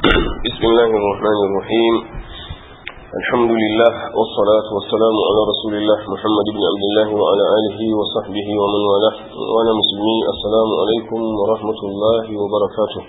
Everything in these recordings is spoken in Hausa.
بسم الله الرحمن الرحيم الحمد لله والصلاة والسلام على رسول الله محمد بن عبد الله وعلى آله وصحبه ومن والاه وأنا مسلمي السلام عليكم ورحمة الله وبركاته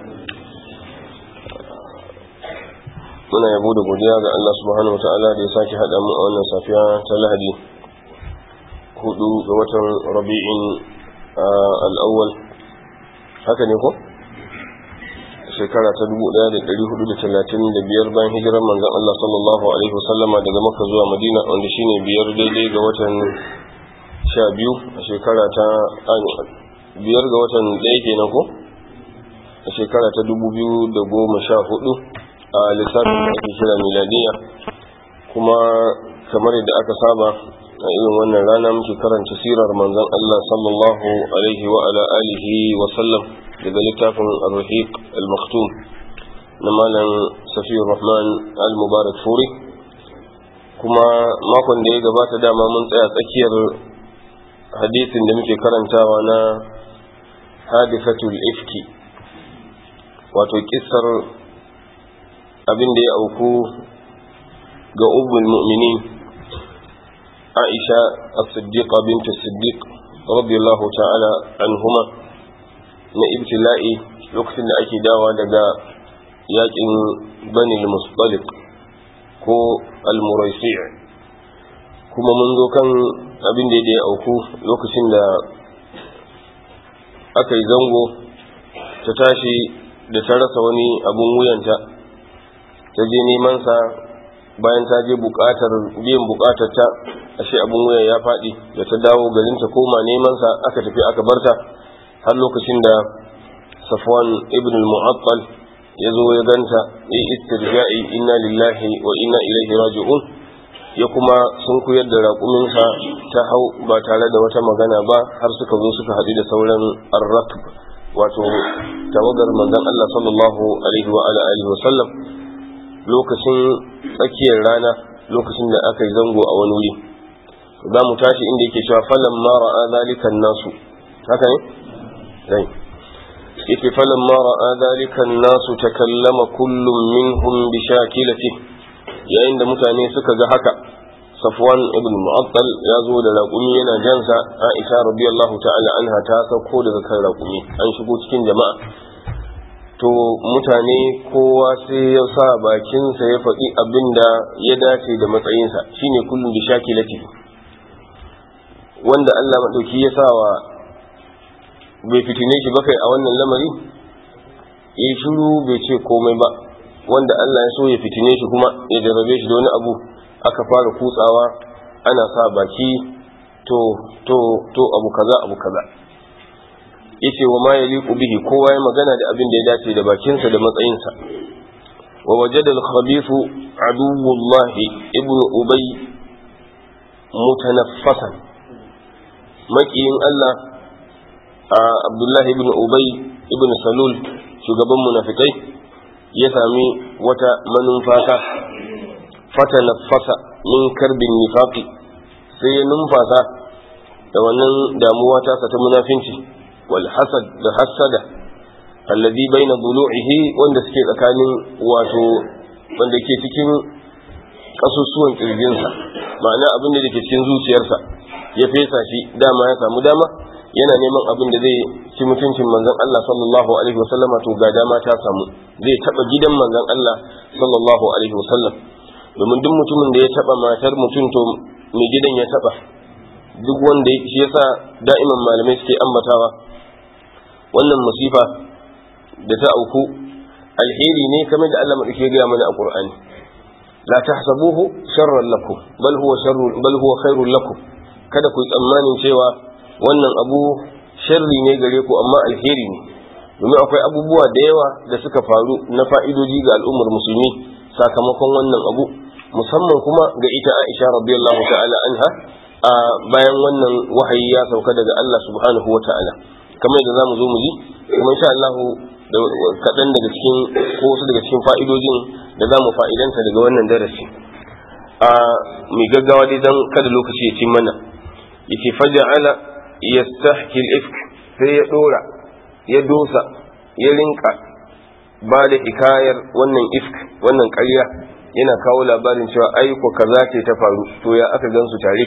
muna yabo da godiya ga Allah subhanahu ta'ala da ya sake haɗa mu a wannan safiya ta Lahadi hudu ga watan Rabi'in al-awwal haka ne ko shekara ta 1435 bayan hijirar manzon Allah sallallahu alaihi wasallama daga Makka zuwa Madina wanda shine biyar daidai ga watan 12 a shekara ta biyar ga watan ɗaya kenan ko a shekara ta 2014 a lissafin da ake kira miladiya kuma kamar yadda aka saba a irin wannan rana muke karanta sirar manzon Allah sallallahu alaihi wa ala alihi wa sallam daga littafin ar-rahiq al-maktum na malam safiyur rahman al-mubarak furi kuma makon da ya gabata dama mun tsaya tsakiyar hadisin da muke karantawa na hadisatul ifki wato kissar abin da ya auku ga ubbul mu'minin aisha as-siddiqa bint as-siddiq radiyallahu ta'ala anhuma na ibtila'i lokacin da ake dawa daga yakin bani al-mustaliq ko al-muraisi' kuma mun zo kan abin da ya auku lokacin da aka yi zango ta tashi da ta rasa wani abun wuyanta ta je neman sa bayan ta je bukatar biyan bukatar ta ashe abun wuya ya faɗi da ta dawo garin ta koma neman sa aka tafi aka barta har lokacin da Safwan ibn al-Mu'attal ya zo ya ganta ya istirja'i inna lillahi wa inna ilaihi raji'un ya kuma sun kuyar da raƙuminsa ta hau ba tare da wata magana ba har suka zo suka haɗu da sauran arrakb wato tawagar manzon Allah sallallahu alaihi wa alihi wa sallam lokacin tsakiyar rana lokacin da aka yi zango a wani wuri za mu tashi inda yake cewa falan ma ra'a zalikan nasu haka ne dai yake falan ma ra'a zalikan nasu takallama kullum minhum bi shakilati yayin da mutane suka ga haka Safwan ibn Mu'attal ya zo da raƙumi yana jansa Aisha radiyallahu ta'ala anha ta sauko daga kan raƙumi an shigo cikin jama'a to mutane kowa sai ya sa bakinsa ya faɗi abin da ya dace da matsayinsa shine kullum bi shakilati wanda Allah maɗauki ya sa wa bai fitine shi ba kai a wannan lamari ya shiru bai ce komai ba wanda Allah ya so ya fitine shi kuma ya jarrabe shi da wani abu aka fara kutsawa ana sa baki to to to abu kaza abu kaza yace wa ma yaliqu bihi kowa ya magana da abin da ya dace da bakinsa da matsayinsa wa wajada al-khabith aduwwullah ibn ubay mutanaffasan makiyin Allah a Abdullah ibn ubay ibn salul shugaban munafikai ya sami wata manumfasa fatanaffasa min karbin nifaqi sai ya numfasa da wannan damuwa tasa ta munafinci والحسد da hassada alladhi baina dulu'ihi wanda suke tsakanin wato wanda ke cikin kasusuwan kirjinsa ma'ana abin da ke cikin zuciyarsa ya fesa shi dama ya samu dama yana neman abin da zai ci mutuncin manzon Allah sallallahu alaihi wasallam to ga dama ta samu zai taba gidan manzon Allah sallallahu alaihi wasallam domin duk mutumin da ya taba matar mutum to mai gidan ya taba duk wanda shi yasa da'iman malamai suke ambatawa wannan musifa da ta auku alheri ne kamar da Allah madauke gaya mana a Qur'ani la tahsabuhu sharran lakum bal huwa sharrun bal huwa khairun lakum kada ku tsammanin cewa wannan abu sharri ne gare ku amma alheri ne domin akwai abubuwa da yawa da suka faru na fa'idoji ga al'ummar musulmi sakamakon wannan abu musamman kuma ga ita Aisha radiyallahu ta'ala anha a bayan wannan wahayi ya sauka daga Allah subhanahu wa ta'ala kamar yadda zamu zo mu ji kuma insha Allah da kaɗan daga cikin ko wasu daga cikin fa'idojin da zamu fa'idanta daga wannan darasi a mai gaggawa dai dan kada lokaci ya ci mana yace faja'ala yastahki al-ifk sai ya dora ya dosa ya rinka ba da hikayar wannan ifk wannan ƙarya yana kawo labarin cewa aiko kaza ce ta faru to ya aka gansu tare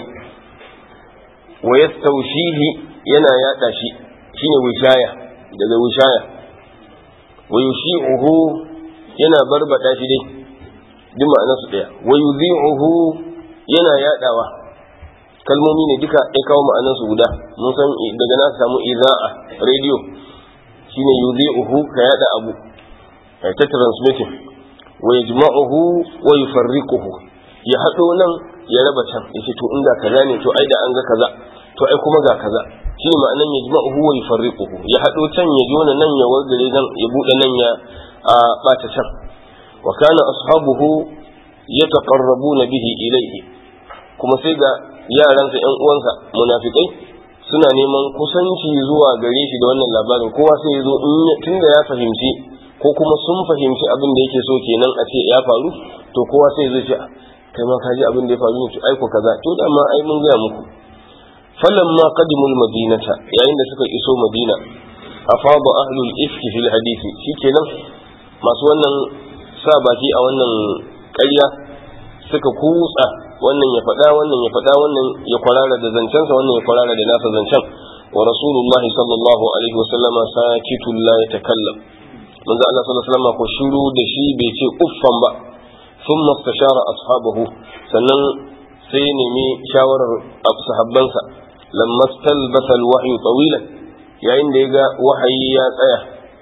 wa yastawshihi yana yada shi shine wishaya daga wishaya wa yushi'uhu yana barbada shi dai duk ma'anarsu daya wa yudhi'uhu yana yadawa kalmomi ne duka ya kawo ma'anarsu guda mun san daga na samu iza'a radio shine yudhi'uhu ka yada abu ta transmitting wa yajma'uhu wa yufarriquhu ya hado nan ya raba can yace to inda kaza ne to ai da an ga kaza to ai kuma ga kaza shine ma'anan yajma'uhu wa yufarriquhu ya hado can ya jona nan ya wargare nan ya bude nan ya bata can wa kana ashabuhu yataqarrabuna bihi ilayhi kuma sai ga yaransa yan uwansa munafikai suna neman kusanci zuwa gare shi da wannan labarin kowa sai ya zo tunda ya fahimci ko kuma sun fahimci abin da yake so kenan a ce ya faru to kowa sai zai ce kai ma ka ji abin da ya faru ne to aiko kaza to da ma ai mun gaya muku falamma qadimul madinata yayin da suka iso madina afada ahlul ifki fil hadisi shikenan masu wannan sa baki a wannan ƙarya suka kutsa wannan ya faɗa wannan ya faɗa wannan ya kwarara da zancensa wannan ya kwarara da nasa zancen wa rasulullahi sallallahu alaihi wasallama sakitun la yatakallam manzo Allah sallallahu alaihi wasallam ko shiru da shi bai ce uffan ba thumma istashara ashabahu sannan sai ya nemi shawarar sahabbansa lamma stalbata alwahyu tawilan yayin da ya ga wahayi ya tsaya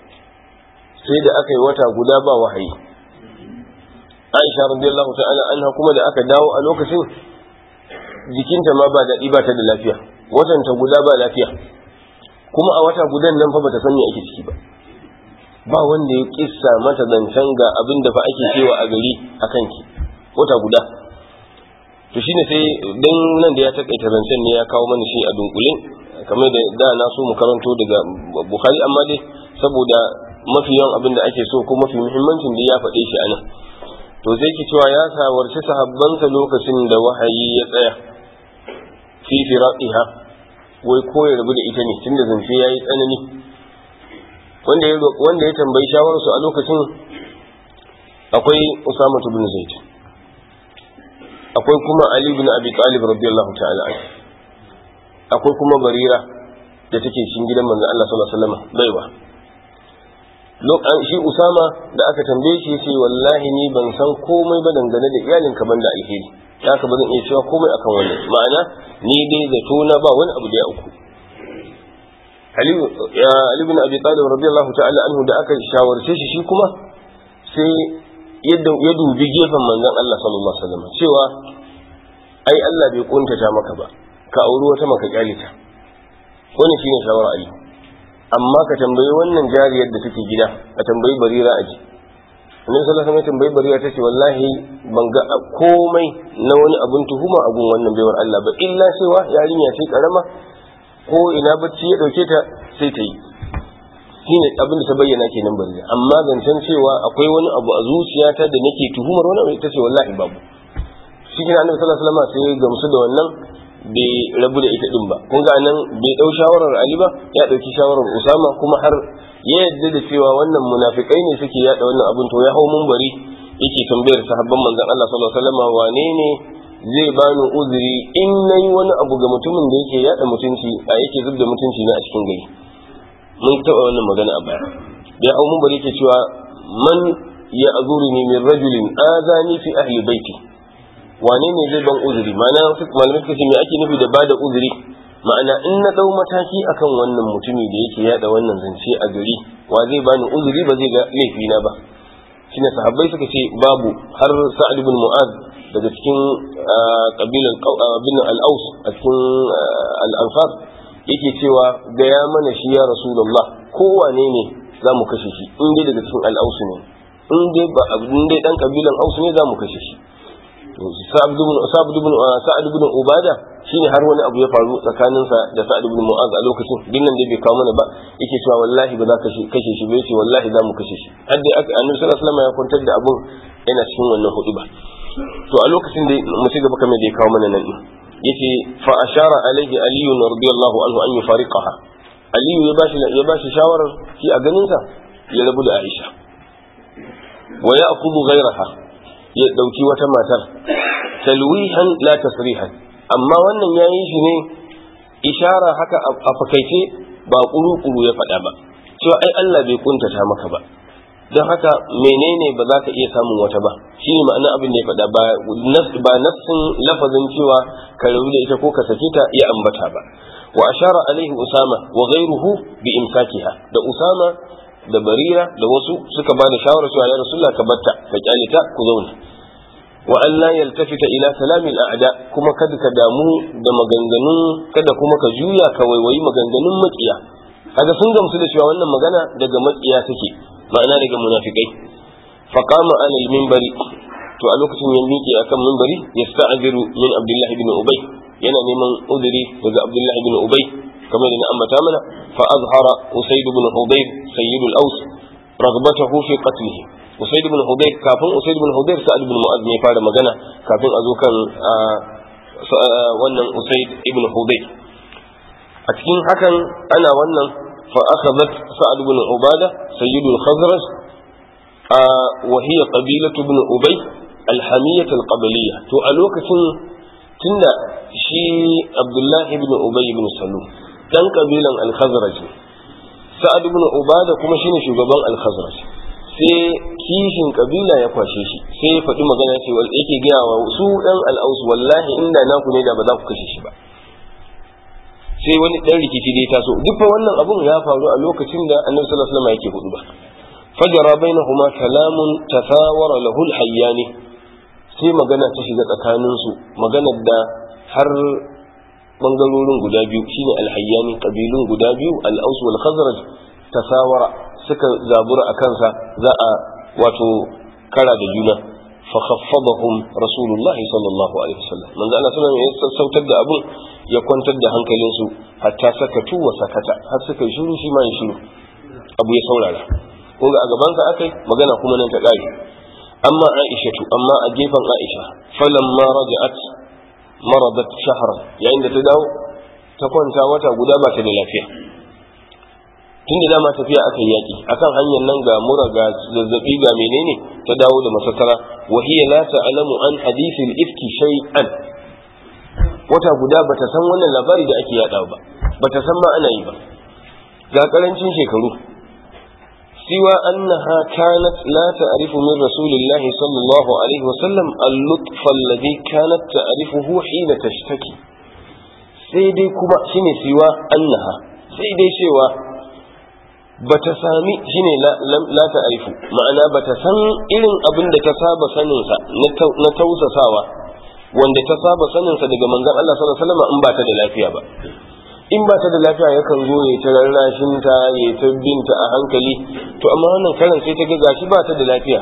sai da aka yi wata guda ba wahayi Aisha radiyallahu ta'ala anha kuma da aka dawo a lokacin jikinta ma ba daɗi ba ta da lafiya watanta guda ba lafiya kuma a wata gudan nan fa bata san me ake ciki ba ba wanda ya kissa mata zancen ga abin da fa ake cewa a gari a kanki wata guda to shine sai dan nan da ya takaita zancen ne ya kawo mana shi a dunkule kamar da da na so mu karanto daga bukhari amma dai saboda mafi yawan abin da ake so ko mafi muhimmancin da ya faɗe shi anan to sai ki cewa ya sawarci sahabbansa lokacin da wahayi ya tsaya fi firaqiha wai ko ya rabu da ita ne tunda zance yayi tsanani wanda ya wanda ya tambayi shawararsu a lokacin akwai Usama ibn Zaid akwai kuma Ali ibn Abi Talib radiyallahu ta'ala anhu akwai kuma Barira da take cikin gidan manzon Allah sallallahu alaihi wasallam baiwa shi Usama da aka tambaye shi yace wallahi ni ban san komai ba dangane da iyalinka banda alheri haka ba zan iya cewa komai akan wannan ma'ana ni dai zato na ba wani abu da ya uku Ali bin Abi Talib radiyallahu ta'ala anhu da aka shawarce shi shi kuma sai ya dubi gefen manzon Allah sallallahu alaihi wasallam cewa ai Allah bai kuntata maka ba ka auri wata maka kyalita wannan shine shawara Ali amma ka tambayi wannan jariyar da take gida ka tambayi Barira aji Annabi sallallahu alaihi wasallam tambayi Barira tace wallahi ban ga komai na wani abun tuhuma a gun wannan baiwar Allah ba illa cewa yarinya ce karama ko ina bacci ya dauke ta sai ta yi shine abin da ta bayyana kenan bari amma zancen cewa akwai wani abu a zuciyata da nake tuhumar wani abu ita ce wallahi babu shi kina annabi sallallahu alaihi wasallam sai gamsu da wannan bai rabu da ita din ba kun ga nan bai dau shawarar Ali ba ya dauki shawarar Usama kuma har ya yadda da cewa wannan munafikai ne suke yada wannan abin to ya hau bari yake tambayar sahabban manzon Allah sallallahu alaihi wasallam wane ne zai bani uzuri in nayi wani abu ga mutumin da yake yada mutunci a yake zub da mutunci na a cikin gari mun taɓa wannan magana a baya da hau mun bari ke cewa man ya azuruni min rajulin azani fi ahli baiti wane ne zai ban uzuri ma'ana malamai suka ce me ake nufi da bada uzuri ma'ana in na dau mataki akan wannan mutumi da yake yada wannan zance a gari wa zai bani uzuri ba zai ga laifina ba shine sahabbai suka ce babu har sa'ad ibn mu'az daga cikin kabilan bin al-aus a cikin al-ansar yake cewa gaya mana shi ya rasulullah kowane ne za mu kashe shi in dai daga cikin al-aus ne in dai ba in dai dan kabilan aus ne za mu kashe shi to sa'ad ibn sa'ad ibn sa'ad ibn ubada shine har wani abu ya faru tsakaninsa da sa'ad ibn mu'az a lokacin dinnan dai bai kawo mana ba yake cewa wallahi ba za ka kashe shi ba yace wallahi za mu kashe shi har dai aka annabi sallallahu alaihi wasallam ya kwantar da abun yana cikin wannan hudu ba to a lokacin da mu ci gaba kamar da ya kawo mana nan yace fa ashara alaihi aliyu radiyallahu anhu an yufariqaha aliyu ya bashi ya bashi shawarar shi a ganin sa ya rabu da aisha wa ya'khudhu ghayraha ya dauki wata matar talwihan la tasrihan amma wannan yayi shi ne ishara haka a fakaice ba kuru-kuru ya faɗa ba cewa ai Allah bai kuntata maka ba don haka menene ba za ka iya samun wata ba shi ne ma'ana abin da ya faɗa ba nassin lafazin cewa ka rabu da ita ko ka sake ta ya ambata ba wa ashara alaihi usama wa ghayruhu bi imsakiha da usama da barira da wasu suka ba da shawara cewa ya rasulullah ka batta ka kyale ta ku zauna wa an la yaltafita ila salami al'ada kuma kada ka damu da maganganun kada kuma ka juya ka waiwayi maganganun makiya kaga sun gamsu da cewa wannan magana daga makiya take ma'ana daga munafikai faqama ala al-minbari to a lokacin ya miƙe akan minbari yasta'ziru min abdullah ibn ubay yana neman udiri daga abdullah ibn ubay kamar da na ambata mana fa azhara usayd ibn hudayr sayyidul aus ragbatahu fi qatlihi usayd ibn hudayr kafin usayd ibn hudayr sa'ad ibn mu'adh ne fara magana kafin a zo kan wannan usayd ibn hudayr a cikin hakan ana wannan فأخذت سعد بن عبادة سيد الخزرج آه وهي قبيلة بن أبي الحمية القبلية تو ألوكة تندى شي عبد الله بن أبي بن سلول كان قبيلا الخزرج سعد بن عبادة كما شيني شغبان الخزرج sai kishin kabila ya kwashe shi sai ya faɗi magana ce wal yake gaya wa su ɗan al'aus wallahi inda naku ne da ba za ku kashe shi ba sai wani dan rikici dai taso duk fa wannan abun ya faru a lokacin da annabi sallallahu alaihi wasallam yake hudu ba fajara bainahuma kalamun tasawara lahu alhayyani sai magana ta shiga tsakanin su maganar da har bangarorin guda biyu shine alhayyani kabilun guda biyu al-aus wal khazraj tasawara suka zabura a kansa za a wato kara da juna فخفضهم رسول الله صلى الله عليه وسلم من ذا الله ya sassautar da abun ya kwantar da hankalinsu hatta sakatu wa sakata har suka shiru shi ma ya shiru abu ya saurara kun ga a gaban sa akai magana kuma nan ta kare amma Aisha tu amma a gefen Aisha falamma raja'at maradat shahran yayin da ta dawo ta kwanta wata guda ba ta da lafiya tun da dama tafiya aka yi yaki akan hanyar nan ga mura ga zazzabi ga menene ta dawo da masassara wa hiya la ta'lamu an hadith al-ifki shay'an wata guda bata san wannan labari da ake yada ba bata san ma ana yi ba ga karancin shekaru siwa annaha kanat la ta'rifu min rasulillah sallallahu alaihi wasallam al-lutf alladhi kanat ta'rifuhu hina tashtaki sai dai kuma shine siwa annaha sai dai cewa bata sami shine la ta'rifu ma'ana bata san irin abin da ta saba sanin sa na tausasawa wanda ta saba sanin sa daga manzon Allah sallallahu alaihi wasallam in ba ta da lafiya ba in ba ta da lafiya yakan zo ya ta rarrashin ta ya ta binta a hankali to amma wannan karan sai ta ga gashi ba ta da lafiya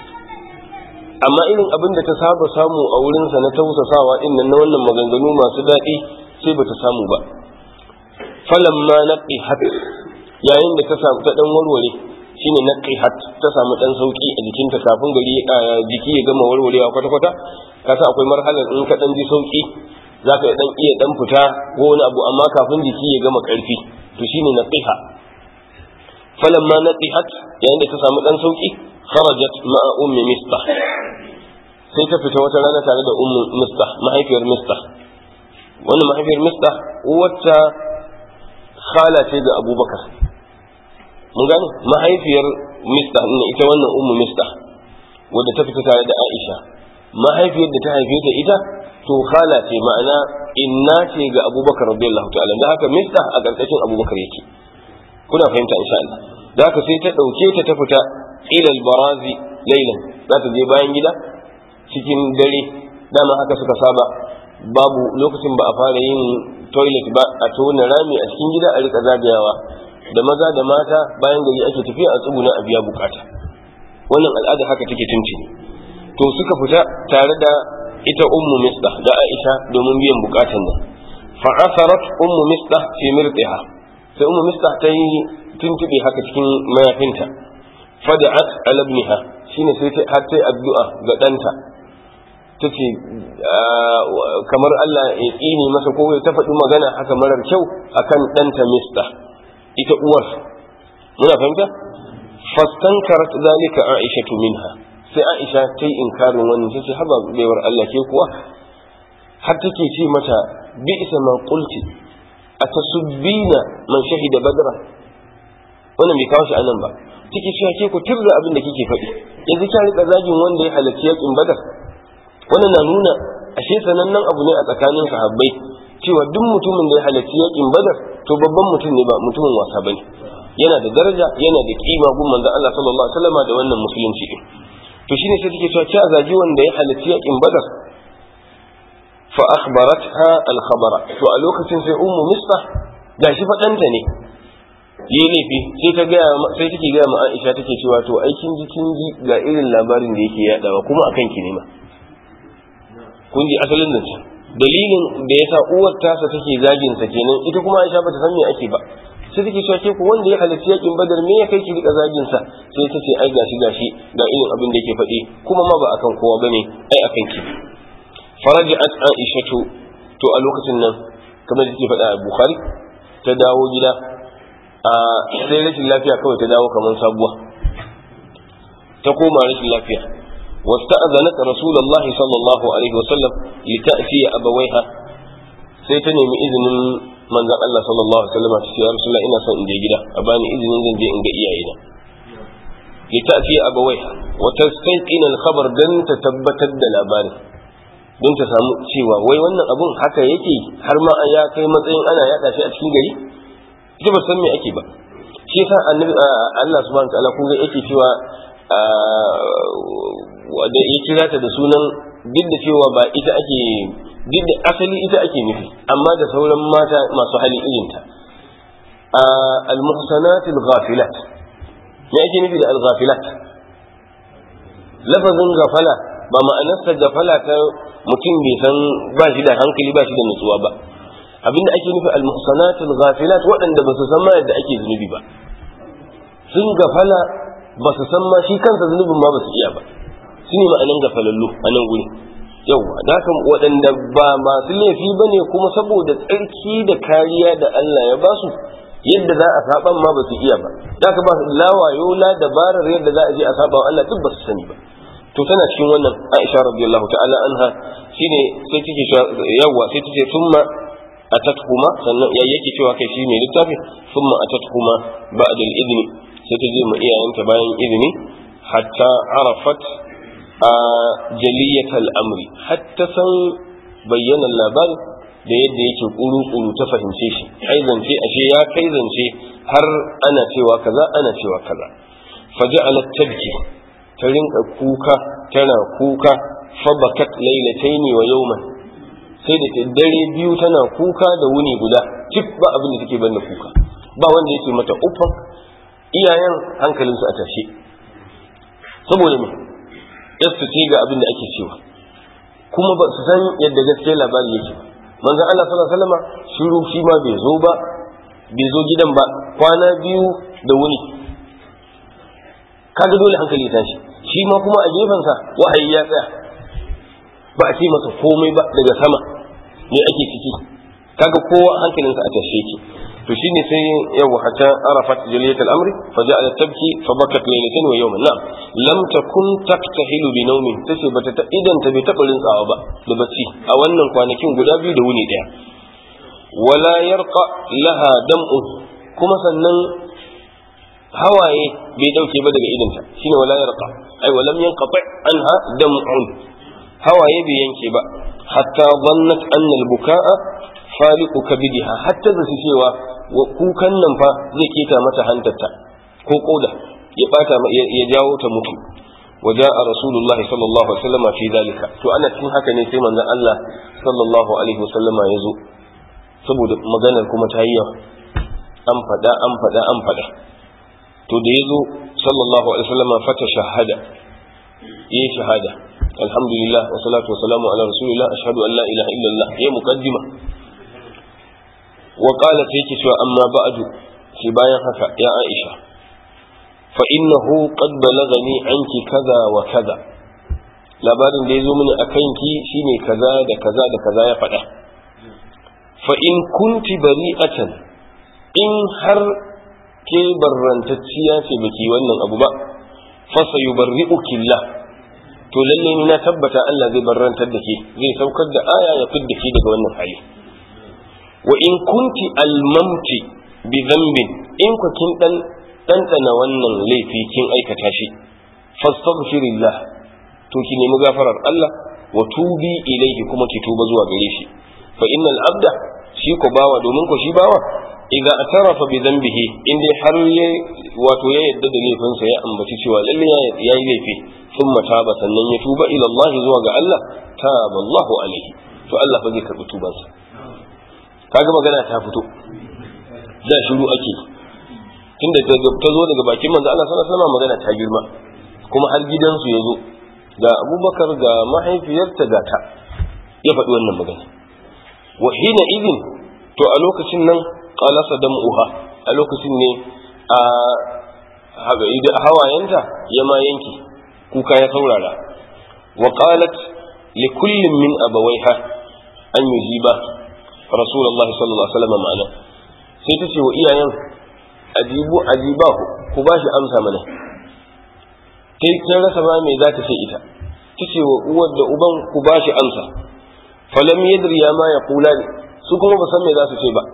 amma irin abin da ta saba samu a wurin sa na tausasawa din nan na wannan maganganu masu daɗi sai bata samu ba falamma naqihat yayin da ta samu ta dan warware shine na qihat ta samu dan sauki a jikinta kafin gari jiki ya gama warwarewa kwata kwata kasa akwai marhalar in ka dan ji sauki zaka dan iya dan fita ko wani abu amma kafin jiki ya gama karfi to shine na qiha falamma naqihat yayin da ta samu dan sauki kharajat ma'a ummi mistah sai ta fita wata rana tare da ummu mistah mahaifiyar mistah wannan mahaifiyar mistah wacce khala ce ga abubakar mun gane mahaifiyar mista ne ita wannan ummu mista wadda ta fita tare da aisha mahaifiyar da ta haife ta ita to khala ce ma'ana inna ce ga abubakar radiyallahu ta'ala da haka mista a karkashin abubakar yake kuna fahimta insha Allah da haka sai ta dauke ta ta fita ila barazi laylan za ta je bayan gida cikin dare dama haka suka saba babu lokacin ba a fara yin toilet ba a tona rami a cikin gida a rika zagayawa da maza da mata bayan gari ake tafiya a tsuguna a biya bukata wannan al'ada haka take tuntuni to suka fita tare da ita ummu misdah da aisha domin biyan bukatan nan fa asarat ummu misdah fi mirtiha sai ummu misdah ta yi tuntube haka cikin mayafinta fada'at ala ibniha shine sai ta har sai addu'a ga danta tace kamar Allah ya tsini masa ko ta faɗi magana haka marar kyau akan ɗanta misdah ita uwar muna fahimta fastankarat zalika aisha minha sai aisha ta yi inkarin wannan ta ce haba baiwar Allah ke kuwa har take ce mata bi isa ma qulti atasubbina man shahida badra wannan bai kawo shi anan ba take cewa ke ku tirda abin da kike faɗi yanzu kya rika zagin wanda ya halarci yakin badar wannan na nuna ashe sanannen abu ne a tsakanin sahabbai cewa duk mutumin da ya halarci yakin badar to babban mutum ne ba mutumin wasa bane yana da daraja yana da kima gun manzon Allah sallallahu alaihi wasallam da wannan musulunci din to shine sai take cewa kya zagi wanda ya halarci yakin badar fa akhbaratha al khabara to a lokacin sai ummu misbah gashi fadanta ne yi laifi sai ta gaya sai take gaya ma Aisha take cewa to ai kin ji kin ji ga irin labarin da yake yadawa kuma akan ki ne ma kun ji asalin nan dalilin da yasa uwar tasa take zagin sa kenan ita kuma Aisha bata san me ake ba sai take cewa ke ku wanda ya halarci yakin Badar me ya kai ki rika zagin sa sai ta ce ai gashi gashi ga irin abin da yake faɗi kuma ma ba akan kowa bane ai akan ki faraja'at Aisha to to a lokacin nan kamar da take faɗa a Bukhari ta dawo gida a sai rashin lafiya kawai ta dawo kamar sabuwa ta koma rashin lafiya واستأذنت رسول الله صلى الله عليه وسلم لتأتي أبويها sai ta nemi izinin manzon Allah sallallahu alaihi wasallam ta ce ya rasulullah ina son in je gida a bani izinin zan je in ga iyayena li ta'ti abawaiha wa tastaqina al-khabar dan ta tabbatar da labarin don ta samu cewa wai wannan abun haka yake har ma ya kai matsayin ana yada shi a cikin gari ita ba san me ake ba shi yasa annabi Allah subhanahu wa ta'ala kun ga yake cewa da ya kira ta da sunan duk da cewa ba ita ake duk da asali ita ake nufi amma da sauran mata masu hali irinta al-muhsanat al-ghafilat me ake nufi da al-ghafilat lafazin gafala ba ma'anarsa gafala ta mutum bai san ba shi da hankali ba shi da nutsuwa ba abinda ake nufi al-muhsanat al-ghafilat waɗanda ba su san ma yadda ake zunubi ba sun gafala ba su san ma shi kansa zunubin ma ba su iya ba su ne ma'anan gafalallu a nan guri yauwa da haka waɗanda ba masu laifi ba ne kuma saboda tsarki da kariya da Allah ya ba su yadda za a saban ma ba su iya ba da haka ba su lawayo la dabarar yadda za a je a saba wa Allah duk ba su sani ba to tana cikin wannan Aisha radiyallahu ta'ala anha shine sai take yawa sai take summa atatkuma sannan ya yake cewa kai shi ne littafi summa atatkuma ba'da al-idni sai ta je ma iyayenta bayan izini hatta arafat a jaliyat al'amri hatta san bayyana labari da yadda yake kuru-kuru ta fahimce shi ai zance ashe ya kai zance har ana cewa kaza ana cewa kaza faja'alat tabki ta rinka kuka tana kuka fabakat lailataini wa yawman sai da dare biyu tana kuka da wuni guda cif ba abin da take banda kuka ba wanda yake mata uffan iyayen hankalinsu a tashe saboda me yasu ce ga abin da ake cewa kuma ba su san yadda gaskiya labari yake manzon Allah sallallahu alaihi wasallam shiru shi ma bai zo ba bai zo gidan ba kwana biyu da wuni kaga dole hankali ya tashi shi ma kuma a gefensa wahayi ya tsaya ba a ce masa komai ba daga sama me ake ciki kaga kowa hankalinsa a tashe yake to shine sai yau hatta arafat jaliyat al-amri fa ja'alat tabki fa bakat laylatan wa yawman na'am lam takun taktahilu bi nawmin tace bata ta idan ta bai taba rintsawa ba da bacci a wannan kwanakin guda biyu da wuni daya wala yarqa laha dam'u kuma sannan hawaye bai dauke ba daga idanta shine wala yarqa ai walam yanqati anha dam'un hawaye bai yanke ba hatta dhannat anna al-buka'a faliqu kabidiha hatta da su cewa kukan nan fa zai keta mata hantarta ko koda ya bata ya jawo ta mutu waja a rasulullahi sallallahu alaihi wasallam fi zalika to ana cikin haka ne sai manzon Allah sallallahu alaihi wasallam ya zo saboda maganar kuma ta yi yawa an faɗa an faɗa an faɗa to da ya zo sallallahu alaihi wasallam fata shahada yi shahada alhamdulillah wa salatu wa salamu ala rasulillah ashhadu an la ilaha illallah ya muqaddima wa qala sai yake cewa amma ba'du shi bayan haka ya Aisha fa innahu qad balagani anki kaza wa kaza labarin da ya zo mini akan ki shine kaza da kaza da kaza ya faɗa fa in kunti bari'atan in har ke barrantacciya ce baki wannan abu ba fasa yubarri'ukillah to lalle ni na tabbata Allah zai barrantar da ke zai saukar da aya ya fidda ke daga wannan hali wa in kunti almamti bi dhanbin in ku kin dan dandana wannan laifi kin aikata shi fastaghfirillah to ki nemi gafarar Allah wa tubi ilaihi kuma ki tuba zuwa gare shi fa innal abda shi ko bawa domin ko shi bawa idza atarafa bi dhanbihi in dai har ya wato ya yadda da laifinsa ya ambaci cewa lalle ya yi laifi thumma taba sannan ya tuba ila Allah zuwa ga Allah taba Allahu alaihi to Allah fa zai karbi tubansa kaga magana ta fito da shiru ake tunda ta zo daga bakin manzo Allah sallallahu alaihi wasallam magana ta girma kuma har gidansu ya zo ga Abubakar ga mahaifiyarta ga ta ya faɗi wannan magana wa hina idin to a lokacin nan qalasa dam'uha a lokacin ne a hawayenta ya ma yanki kuka ya saurara wa qalat li kullin min abawaiha an yujiba rasulullahi sallallahu alaihi wasallam ma'ana sai ta ce wa iyayen ajibu ajibahu ku ba shi amsa mana kai ta rasa ma me za ta ce ita ta ce wa uwar da uban ku ba shi amsa falam yadri ya ma ya kula su kuma ba san me za su ce ba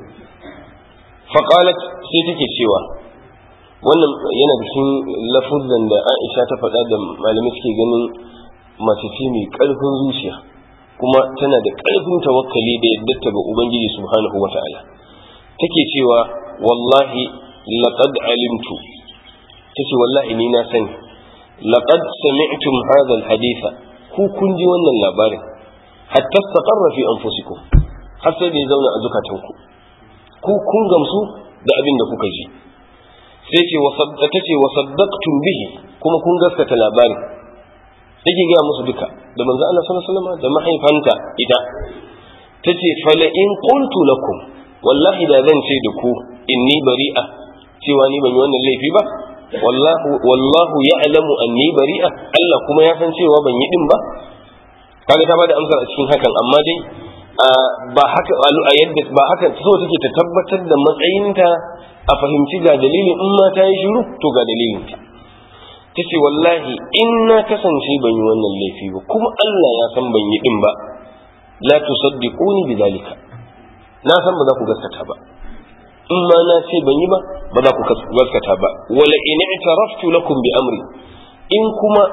faqalat sai take cewa wannan yana da cikin lafuzan da Aisha ta faɗa da malamai suke ganin mace ce mai ƙarfin zuciya kuma tana da ƙarfin tawakkali da yadda ga Ubangiji subhanahu wa ta'ala take cewa wallahi laqad alimtu tace wallahi ni na sani laqad sami'tum hadha alhaditha ku kun ji wannan labarin hatta istaqarra fi anfusikum har sai da ya zauna a zukatanku ku kun gamsu da abin da kuka ji sai ce ta ce wa saddaqtum bihi kuma kun gaskata labarin yake gaya musu duka da manzo Allah sallallahu alaihi wasallam da mahaifanta ita tace fala in qultu lakum wallahi da zan ce da ku inni bari'a cewa ni ban yi wannan laifi ba wallahu wallahu ya'lamu anni bari'a Allah kuma ya san cewa ban yi din ba kaga ta bada amsar a cikin hakan amma dai ba haka a yadda ba haka so take ta tabbatar da matsayinta a fahimci ga dalilin in ma ta yi shiru to ga dalilin ta tace wallahi in na kasance ban yi wannan laifi ba kuma Allah ya san ban yi din ba la tusaddiquni bidhalika na san ba za ku gaskata ba in ma na ce ban yi ba ba za ku gaskata ba wala in i'taraftu lakum bi amri in kuma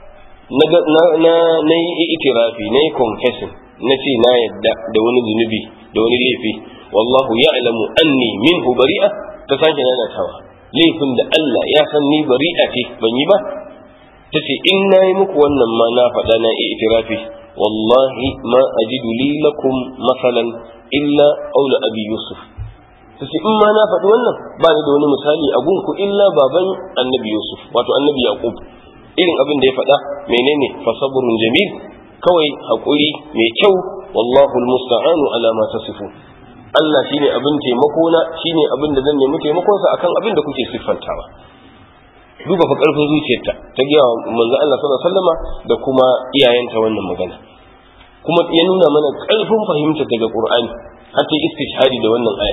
na na yi itirafi na yi confessing na ce na yadda da wani zunubi da wani laifi wallahu ya'lamu anni minhu bari'a ta sake nanatawa laifin da Allah ya san ni bari'a ce ban yi ba ta ce in na yi muku wannan ma na faɗa na yi itirafi wallahi ma ajidu li lakum masalan illa aula abi yusuf ta ce in ma na faɗi wannan ba ni da wani misali a gunku illa baban annabi yusuf wato annabi yaqub irin abin da ya faɗa menene fa sabrun jamil kawai haƙuri mai kyau wallahu almusta'anu ala ma tasifu Allah shine abin taimako na shine abin da zan nemi taimakon sa akan abin da kuke siffantawa duba fa karfin zuciyarta ta ga manzo Allah sallallahu alaihi wasallama da kuma iyayenta wannan magana kuma ya nuna mana karfin fahimta daga Qur'ani har ta istishhadi da wannan aya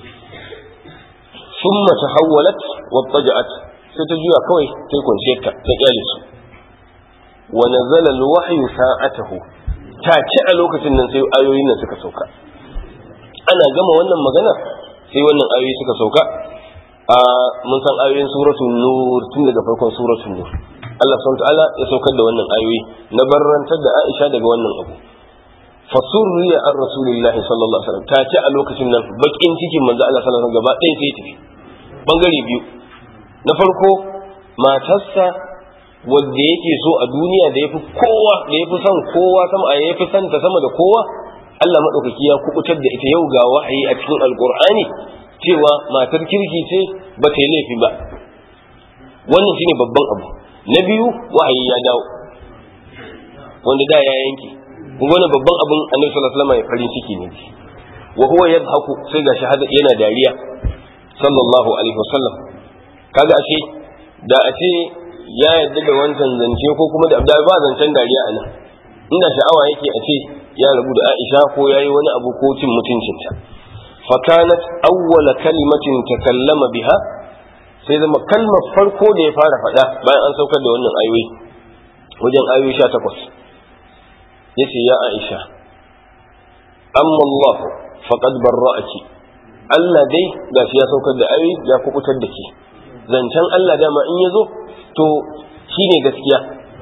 thumma tahawwalat wattaja'at sai ta juya kawai sai kwanciyarta ta kyale su wa nazala alwahyu sa'atahu ta ci a lokacin nan sai ayoyin nan suka sauka ana gama wannan magana sai wannan ayoyi suka sauka a mun san ayoyin suratul nur tun daga farkon suratul nur Allah subhanahu ta'ala ya saukar da wannan ayoyi na barrantar da Aisha daga wannan abu fasurriya an rasulillahi sallallahu alaihi wasallam ta ci a lokacin nan bakin cikin manzo Allah sallallahu alaihi wasallam gaba ɗaya sai tafi bangare biyu na farko matarsa wanda yake so a duniya da yafi kowa da yafi son kowa sama a yafi son ta sama da kowa Allah madaukaki ya kubutar da ita yau ga wahayi a cikin alqur'ani cewa matar kirki ce ba ta yi laifi ba wannan shine babban abu na biyu wahayi ya dawo wanda da ya yanke kun wani babban abin annabi sallallahu alaihi wasallam ya farin ciki ne wa huwa yadhaku sai ga shahada yana dariya sallallahu alaihi wasallam kaga ashe da a ce ya yadda da wancan zance ko kuma da ba zancen dariya a nan inda sha'awa yake a ce ya rabu da Aisha ko ya yi wani abu ko cin mutuncinta fakanat awwala kalimatin takallama biha sai zama kalmar farko da ya fara faɗa bayan an saukar da wannan ayoyi wajen ayoyi sha takwas ya ce ya aisha amma Allah faqad barra'aki Allah dai gashi ya saukar da ayoyi ya kukutar da ke zancen Allah dama in ya zo to shine gaskiya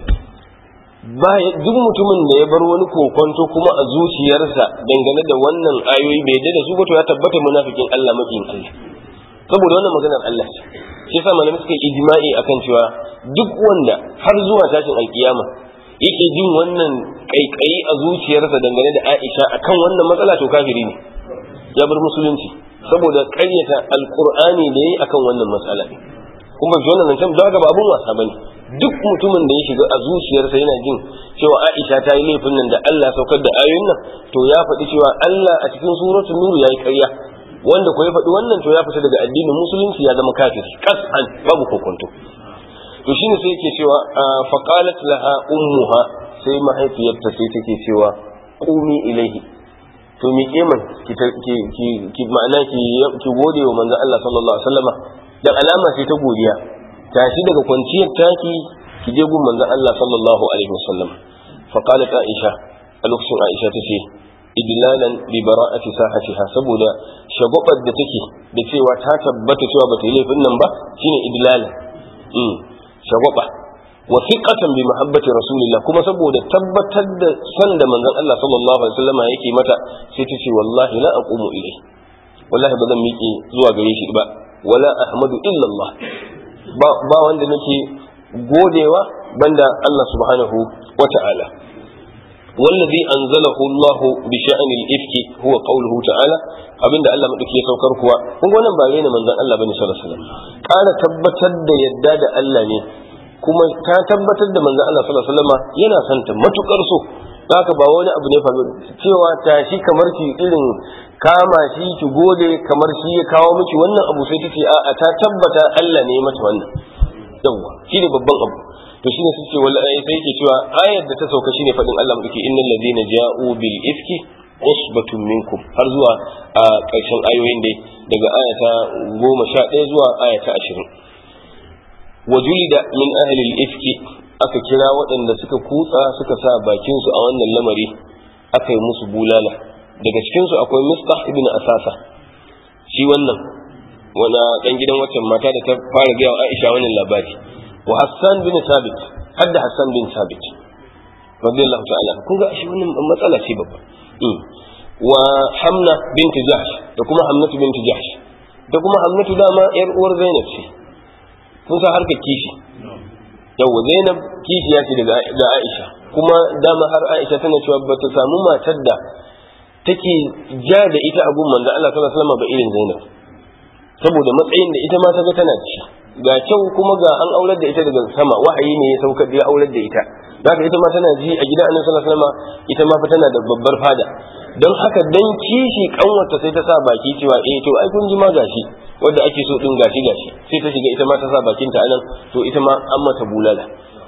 duk mutumin da ya bar wani kokonto kuma a zuciyarsa dangane da wannan ayoyi bai yadda da su ba to ya tabbata munafikin Allah makiyin Allah saboda wannan maganar Allah ce shi yasa malamai suka yi ijma'i akan cewa duk wanda har zuwa tashin alkiyama yake jin wannan kaikayi a zuciyarsa dangane da Aisha akan wannan matsala to kafiri ne ya bar musulunci saboda ƙaryata alqur'ani da yayi akan wannan matsala ne kuma ji wannan zancen don haka ba abun wasa bane duk mutumin da ya shiga a zuciyarsa yana jin cewa Aisha ta yi laifin nan da Allah saukar da ayoyin nan to ya faɗi cewa Allah a cikin suratul nur yayi ƙarya wanda ko ya faɗi wannan to ya fita daga addinin musulunci ya zama kafiri kas'an babu kokonto to shine sai yake cewa fa qalat laha ummuha sai mahaifiyarta sai take cewa qumi ilaihi to mi keman ki ki ki ma'ana ki ki gode wa manzon Allah sallallahu alaihi wasallama da alama sai ta godiya tashi daga kwanciyar taki ki je gun manzon Allah sallallahu alaihi wasallam fa qalat aisha a lokacin aisha tace idlalan li bara'ati sahatiha saboda shagwabar da take da cewa ta tabbata cewa bata yi laifin nan ba shine idlalan mm shagwaba wa thiqatan bi mahabbati rasulillah kuma saboda tabbatar da san da manzon Allah sallallahu alaihi wasallam yake mata sai ta ce wallahi la aqumu ilai wallahi ba zan miƙe zuwa gare shi ba wala ahmadu illa Allah ba ba wanda nake godewa banda Allah subhanahu wa ta'ala والذي أنزله الله بشأن الإفك هو قوله تعالى abinda Allah madauki ya saukar kuwa kun ga wannan ba rena manzon Allah bane sallallahu alaihi wasallam ƙara tabbatar da yadda da Allah ne kuma ta tabbatar da manzon Allah sallallahu alaihi wasallam yana son ta matukar so haka ba wani abu ne faru cewa tashi kamar ki irin kama shi ki gode kamar shi ya kawo miki wannan abu sai tace a ta tabbata Allah ne ya mata wannan yawa shine babban abu to shine su ce wala sai yake cewa ayar da ta sauka shine fadin Allah muke innal ladina ja'u bil ifki usbatun minkum har zuwa a ƙarshen ayoyin dai daga ayata goma sha ɗaya zuwa ayata ashirin wa julida min ahli ifki aka kira waɗanda suka kutsa suka sa bakin su a wannan lamari aka yi musu bulala daga cikin su akwai mistah ibn asasa shi wannan wana dan gidan waccan mata da ta fara gaya wa Aisha wannan labari wa Hassan bin Sabit hadda Hassan bin Sabit radiyallahu ta'ala kun ga shi wannan matsala ce babba wa Hamna bint Jahsh da kuma Hamnatu bint Jahsh da kuma Hamnatu dama yar uwar Zainab ce kun san harkar kishi yawa Zainab kishi ya ce daga ga Aisha kuma dama har Aisha tana cewa ba ta samu matar da take ja da ita a gun manzo Allah sallallahu alaihi wasallam ba irin Zainab saboda matsayin da ita ma ta ga tana ci ga kyau kuma ga an aurar da ita daga sama wahayi ne ya saukar da ya aurar da ita zaka ita ma tana ji a gidan annabi sallallahu alaihi wasallam ita ma fa tana da babbar fada don haka dan kishi kanwarta sai ta sa baki cewa eh to ai kun ji ma gashi wanda ake so din gashi gashi sai ta shiga ita ma ta sa bakin ta anan to ita ma an mata bulala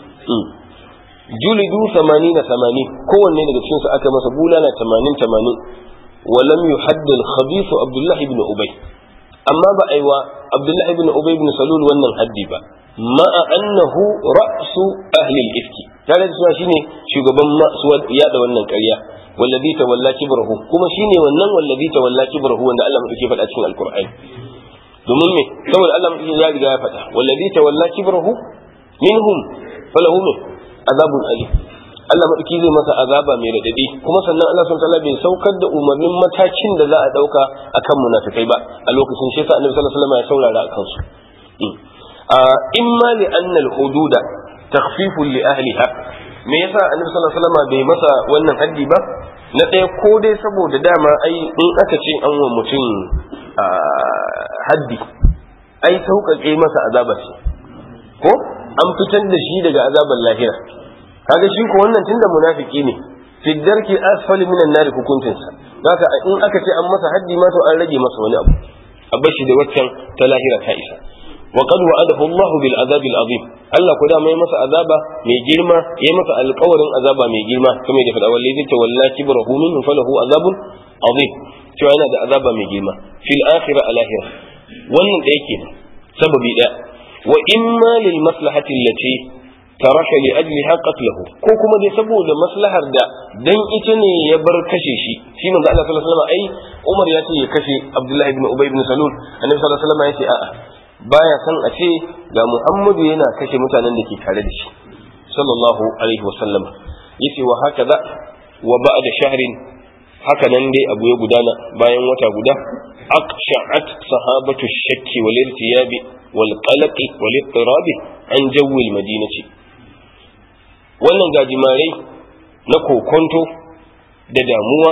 julidu 80 80 kowanne daga cikin su aka masa bulala 80 80 ولم يحد الخبيث عبد الله بن أبي amma ba a yi wa abdullahi ibn ubay ibn salul wannan haddi ba ma'a annahu ra'su ahli al-ifki tare da cewa shine shugaban masu yada wannan ƙarya wallazi tawalla kibrahu kuma shine wannan wallazi tawalla kibrahu wanda Allah mu yake faɗa cikin alqur'ani domin me saboda Allah mu ya riga ya faɗa wallazi tawalla kibrahu minhum falahu min azabun alim Allah maɗauki zai masa azaba mai radadi kuma sannan Allah subhanahu wataala bai saukar da umarnin matakin da za a ɗauka akan munafikai ba a lokacin shi yasa Annabi sallallahu alaihi wasallam ya saurara akan su imma li anna al-hududa takhfifun li ahliha me yasa Annabi sallallahu alaihi wasallam bai masa wannan haddi ba na ɗaya ko dai saboda dama ai in aka ce an wa mutum haddi ai sauƙaƙe masa azaba ce ko an fitar da shi daga azabar lahira kaga shi ko wannan tunda munafiki ne fi darki asfali minan nari hukuncin sa haka in aka ce an masa haddi ma to an rage masa wani abu a bashi da waccan ta lahira ta isa wa qad wa'adahu Allah bil azab al azim Allah ko da mai masa azaba mai girma yayi masa alƙawarin azaba mai girma kamar da fada wallahi ta wallahi kibrahu minhu falahu azabun azim cewa yana da azaba mai girma fil akhirah al akhirah wannan da yake sababi da wa imma lil maslahati allati taraka li ajliha qatluhu ko kuma dai saboda maslahar da dan ita ne ya bar kashe shi shi manzo Allah sallallahu alaihi wasallam ai Umar ya ce ya kashe Abdullah ibn Ubay ibn Salul annabi sallallahu alaihi wasallam ya ce a'a baya san a ce ga Muhammadu yana kashe mutanen da ke tare da shi sallallahu alaihi wasallam yace wa hakaza wa ba'da shahrin haka nan dai abu ya gudana bayan wata guda aqsha'at sahabatu shakki wal irtiyabi wal qalaqi wal ittirabi an jawwi al madinati wannan gajimarai na kokonto da damuwa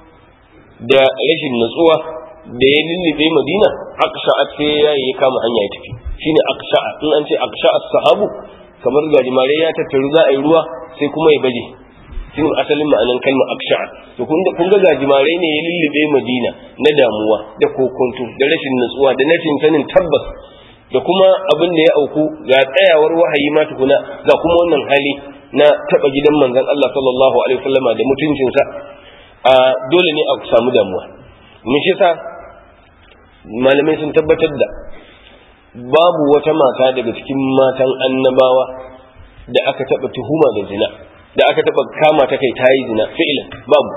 da rashin natsuwa da ya lullube madina aqsha'at sai ya yi kama hanya ya tafi shine aqsha'a in an ce aqsha'at sahabu kamar gajimarai ya tattaru za a yi ruwa sai kuma ya baje shine asalin ma'anan kalmar aksha'a to kun ga kun ga gajimare ne ya lullube Madina na damuwa da kokonto da rashin nutsuwa da rashin sanin tabbas da kuma abin da ya auku ga tsayawar wahayi ma tukuna ga kuma wannan hali na taba gidan manzon Allah sallallahu alaihi wasallama da mutuncinsa a dole ne a samu damuwa ne shi sa malamai sun tabbatar da babu wata mata daga cikin matan annabawa da aka taba tuhuma da zina da aka taba kama ta kai tayi zina fi'lan babu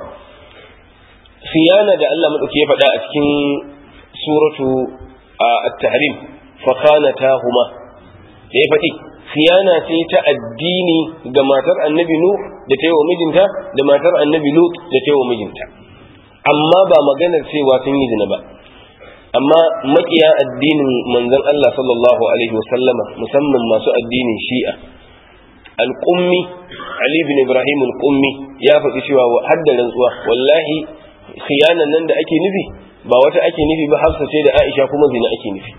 khiyana da Allah madauki ya faɗa a cikin suratu at-tahrim fa khanatahuma da ya faɗi khiyana ce ta addini ga matar annabi nu da ta yi wa mijinta da matar annabi lut da ta yi wa mijinta amma ba maganar cewa sun yi zina ba amma makiya addinin manzon Allah sallallahu alaihi wasallama musamman masu addinin shi'a alƙummi Ali bin Ibrahim alƙummi ya faɗi cewa hadda rantsuwa wallahi khiyanan nan da ake nufi ba wata ake nufi ba hafsa ce da Aisha kuma zina ake nufi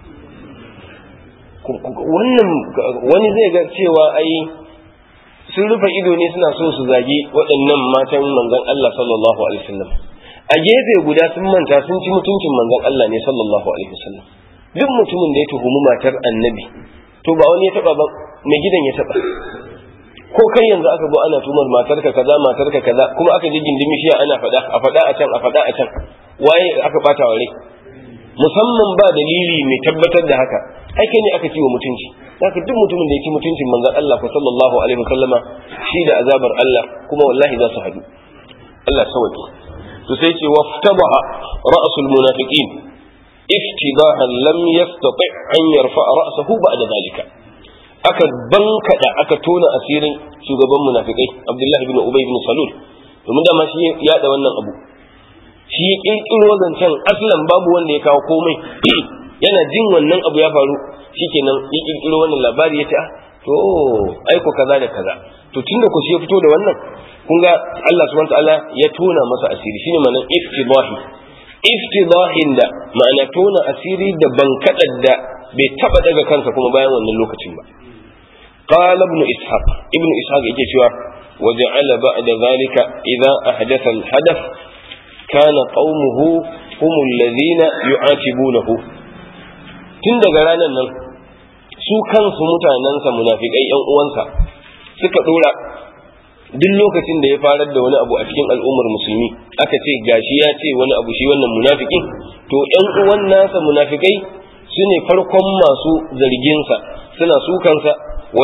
wannan wani zai ga cewa ai sun rufe ido ne suna so su zagi waɗannan matan manzon Allah sallallahu alaihi wasallam a gefe guda sun manta sun ci mutuncin manzon Allah ne sallallahu alaihi wasallam duk mutumin da ya tuhumi matar annabi to ba wani ya taba ba mai gidan ya taba ko kai yanzu aka zo ana tumar matarka kaza matarka kaza kuma aka ji gindimi shi ana faɗa a faɗa a can a faɗa a can waye aka bata wa rai musamman ba dalili mai tabbatar da haka ai kai ne aka ci wa mutunci haka duk mutumin da ya ci mutuncin manzon Allah ko sallallahu alaihi wasallama shi da azabar Allah kuma wallahi za su hadu Allah sawaki to sai ce waftabaha ra'sul munafiqin iftibahan lam yastati an yarfa ra'sahu ba'da zalika aka bankada aka tona asirin shugaban munafikai Abdullahi ibn Ubay ibn Salul domin dama shi ya da wannan abu shi ya kirkiro zancen aslan babu wanda ya kawo komai yana jin wannan abu ya faru shikenan ya kirkiro wannan labari ya ce ah to aiko kaza da kaza to tunda ku shi ya fito da wannan kun ga Allah subhanahu ta'ala ya tona masa asiri shine ma'anar iftidahi iftidahin da ma'ana tona asiri da bankadar da bai taba daga kansa kuma bayan wannan lokacin ba قال ابن إسحاق ابن إسحاق يجي وجعل بعد ذلك إذا أحدث الحدث كان قومه هم الذين يعاتبونه tun daga ranar nan su kansu mutanensa munafikai yan uwansa suka dora duk lokacin da ya farar da wani abu a cikin al'ummar musulmi aka ce gashi ya ce wani abu shi wannan munafikin to yan uwan nasa munafikai su ne farkon masu zarginsa suna sukansa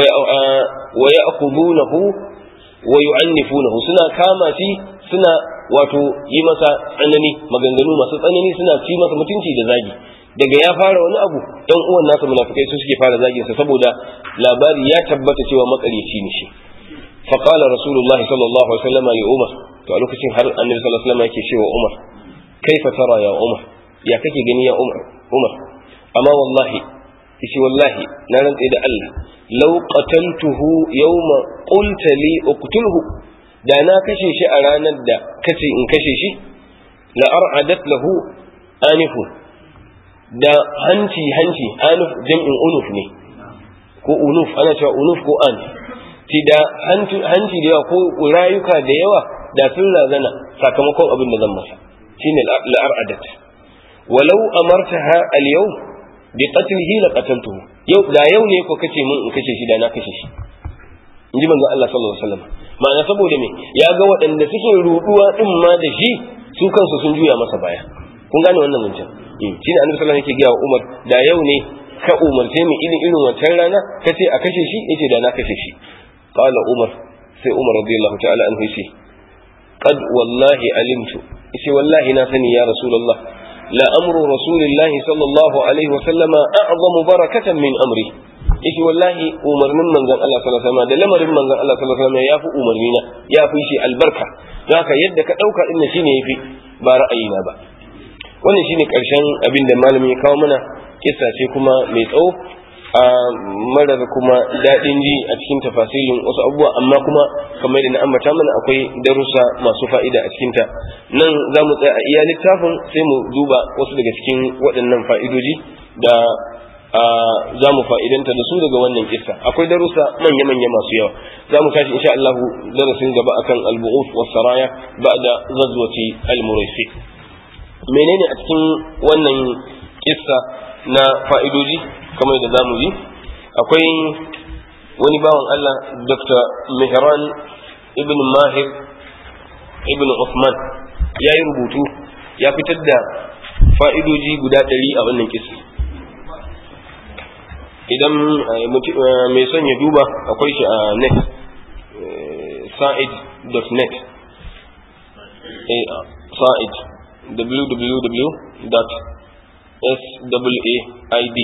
wa ya'khudunahu wa yu'annifunahu suna kama shi suna wato yi masa tsanani maganganu masu tsanani suna ci masa mutunci da zagi daga ya fara wani abu ɗan uwan nasa munafikai su suke fara zagin sa saboda labari ya tabbata cewa makaryaci ne shi fa qala rasulullahi sallallahu alaihi wasallam li umar to a lokacin har annabi sallallahu alaihi wasallam yake cewa umar kaifa tara ya umar ya kake gani ya umar umar amma wallahi yace wallahi na rantse da Allah law qataltuhu yawma qulta li uqtulhu da na kashe shi a ranar da kace in kashe shi la ar'adat lahu anifu da hanci hanci anuf jam'in unuf ne ko unuf ana cewa unuf ko an ti da hanci da yawa ko rayuka da yawa da sun razana sakamakon abin da zan masa shine la ar'adat walau amartaha al-yawm bi qatlihi la qataltuhu yau da yau ne ko kace mun in kace shi da na kashe shi inji manzo Allah sallallahu alaihi wasallam ma'ana saboda me ya ga waɗanda suke ruduwa din ma da shi su kansu sun juya masa baya kun gane wannan zancen shi ne annabi sallallahu alaihi wasallam yake gaya wa Umar da yau ne ka umarce mu irin irin wancan rana kace a kashe shi yace da na kashe shi qala Umar sai Umar radiyallahu ta'ala anhu yace qad wallahi alimtu yace wallahi na sani ya rasulullah la amru rasulillahi sallallahu alaihi wasallama a'zamu barakatan min amri yace wallahi umarnin manzon Allah sallallahu alaihi wasallam da lamarin manzon Allah sallallahu alaihi wasallam yafi umarni na yafi shi albarka haka yadda ka dauka din shine yafi ba ra'ayina ba wannan shine karshen abin da malami ya kawo mana kissa ce kuma mai tsawo a marar kuma daɗin ji a cikin tafasilin wasu abubuwa amma kuma kamar da na ambata mana akwai darussa masu fa'ida a cikinta nan za mu tsaya a iya littafin sai mu duba wasu daga cikin waɗannan fa'idoji da za mu fa'idanta da su daga wannan kissa akwai darussa manya-manya masu yawa za mu tashi insha Allah darasin gaba akan al-bu'uf was saraya ba'da ghazwati al-muraisi menene a cikin wannan kissa na fa'idoji kamar da zamu ji akwai wani bawan Allah Dr. Mihran ibn Mahir ibn Uthman ya yi rubutu ya fitar da fa'idoji guda ɗari a wannan kissa idan mai son ya duba akwai shi a net sa'id.net sa'id www.said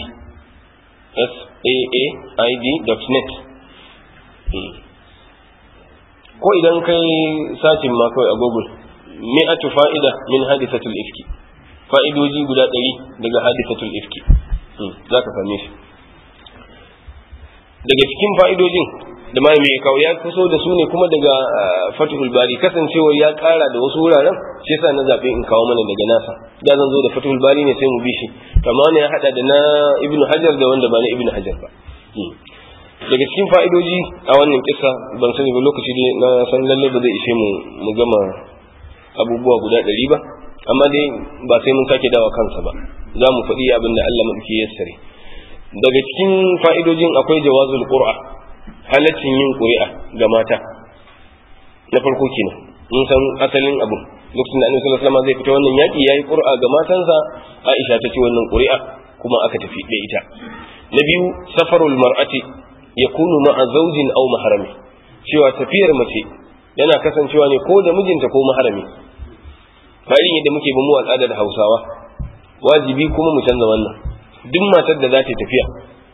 said.net ko idan kai sacin ma kawai a google mi'atu fa'ida min hadisatul ifki fa'idoji guda ɗari daga hadisatul ifki za ka same shi daga cikin fa'idojin da ma mai kawo ya kuso da su ne kuma daga fatihul bari kasancewar ya kara da wasu wuraren shi yasa na zaɓe in kawo mana daga nasa da zan zo da fatihul bari ne sai mu bi shi kama wani ya haɗa da na ibn hajar da wanda ba na ibn hajar ba daga cikin fa'idoji a wannan kisa ban sani ba lokaci dai na san lalle ba zai ishe mu mu gama abubuwa guda ɗari ba amma dai ba sai mun sake dawa kansa ba za mu faɗi abin da Allah maɗauki ya sare daga cikin fa'idojin akwai jawazul qur'a halaccin yin ƙuri'a ga mata na farko kenan mun san asalin abu lokacin da annabi sallallahu alaihi wasallam zai fita wannan yaki yayi ƙuri'a ga matansa Aisha ta ci wannan ƙuri'a kuma aka tafi da ita na biyu safarul mar'ati yakunu ma'a zawjin aw maharami cewa tafiyar mace yana kasancewa ne ko da mijinta ko maharami ba irin yadda muke ba mu al'adar Hausawa wajibi kuma mu canza wannan duk matar da za ta tafiya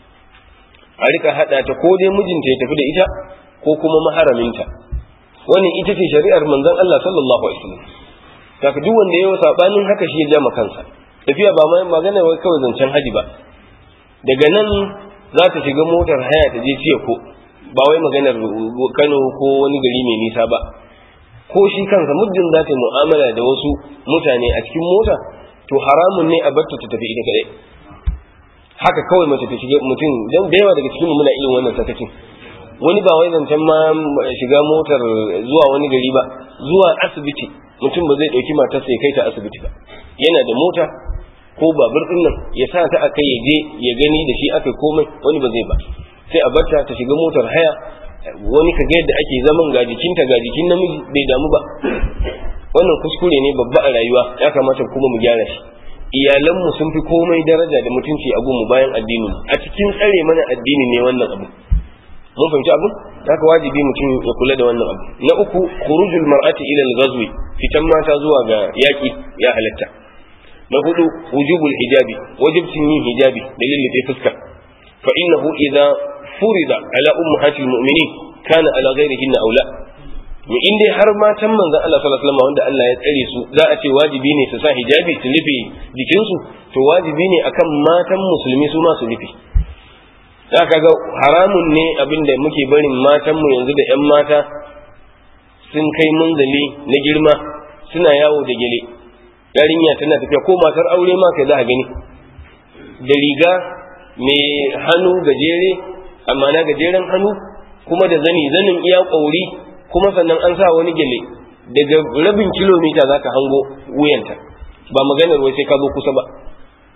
a rika hada ta ko dai mijinta ya tafi da ita ko kuma maharaminta wannan ita ce shari'ar manzon Allah sallallahu alaihi wasallam kaka duk wanda yayi sabanin haka shi ya jama kansa tafiya ba mai magana wai kawai zancen haji ba daga nan za ta shiga motar haya ta je ciye ko ba wai maganar Kano ko wani gari mai nisa ba ko shi kansa muddin za ta yi mu'amala da wasu mutane a cikin mota to haramun ne a batta ta tafi ita kadai haka kawai mace ta shiga mutum dan da yawa daga cikin mu muna irin wannan sakacin wani ba wai zancen ma shiga motar zuwa wani gari ba zuwa asibiti mutum ba zai dauki matarsa ya kai ta asibiti ba yana da mota ko babur din nan ya sa ta akai ya je ya gani da shi aka komai wani ba zai ba sai a barta ta shiga motar haya wani ka ga yadda ake zaman ga jikinta ga jikin namiji bai damu ba wannan kuskure ne babba a rayuwa ya kamata kuma mu gyara shi iyalanmu sun fi komai daraja da mutunci a gunmu bayan addini a cikin tsare mana addini ne wannan abu mun fahimci abu haka wajibi mutum ya kula da wannan abu na uku khurujul mar'ati ila al-ghazwi fitan mata zuwa ga yaki ya halatta na hudu wujubul hijabi wajibcin yin hijabi da lillife fuska fa innahu idza furida ala ummahatil mu'minin kana ala ghairihinna aula mu in dai har matan manzon Allah sallallahu alaihi wasallam wanda Allah ya tsare su za a ce wajibi ne su sa hijabi su rufe jikinsu to wajibi ne akan matan musulmi su ma su rufe za ka ga haramun ne abin da muke barin matanmu yanzu da 'yan mata sun kai munzali na girma suna yawo da gele yarinya tana tafiya ko matar aure ma kai za a gani da riga mai hannu gajere amma na gajeren hannu kuma da zani zanin iya ƙauri kuma sannan an sa wani gele daga rabin kilomita za ka hango wuyanta ba maganar wai sai ka zo kusa ba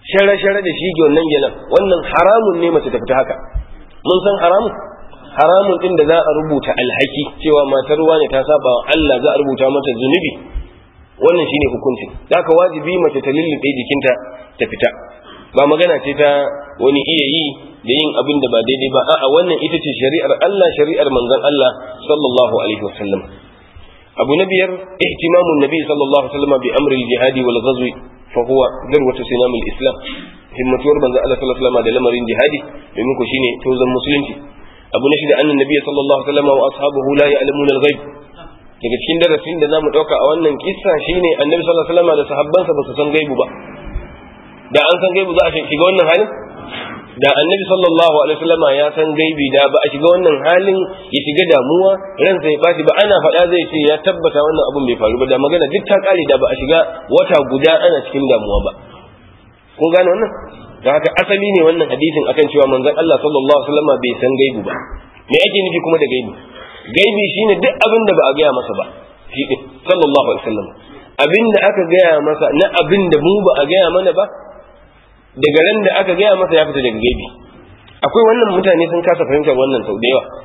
share-share da shi wannan gelan wannan haramun ne mace ta fita haka mun san haramun haramun din da za a rubuta alhaki cewa matar wani ta saba wa Allah za a rubuta mata zunubi wannan shine hukuncin haka wajibi mace ta lullube jikinta ta fita ba magana ce ta wani iya yi da yin abin da ba daidai ba a'a wannan ita ce shari'ar Allah shari'ar manzon Allah sallallahu alaihi wasallam abu na biyar ihtimamun nabi sallallahu alaihi wasallam bi amri al-jihadi wal ghazwi fa huwa darwatu sinam al-islam himmatuwar manzon Allah sallallahu alaihi wasallam da lamarin jihadi domin ko shine tozan musulunci abu na shida annan nabi sallallahu alaihi wasallam wa ashabuhu la ya'lamuna al-ghaib daga cikin darasin da zamu dauka a wannan kissa shine annabi sallallahu alaihi wasallam da sahabbansa ba su san gaibu ba da an san gaibu za a shiga wannan halin da annabi sallallahu alaihi wasallam ya san gaibi da ba a shiga wannan halin ya shiga damuwa ransa ya bashi ba ana faɗa zai ce ya tabbata wannan abun bai faru ba da magana duk ta kare da ba a shiga wata guda ana cikin damuwa ba kun gane wannan da haka asali ne wannan hadisin akan cewa manzon Allah sallallahu alaihi wasallam bai san gaibu ba me ake nufi kuma da gaibi gaibi shine duk abin da ba a gaya masa ba shi sallallahu alaihi wasallam abin da aka gaya masa na abin da mu ba a gaya mana ba daga ran da aka gaya masa ya fita daga gaibi akwai wannan mutane sun kasa fahimtar wannan sau da yawa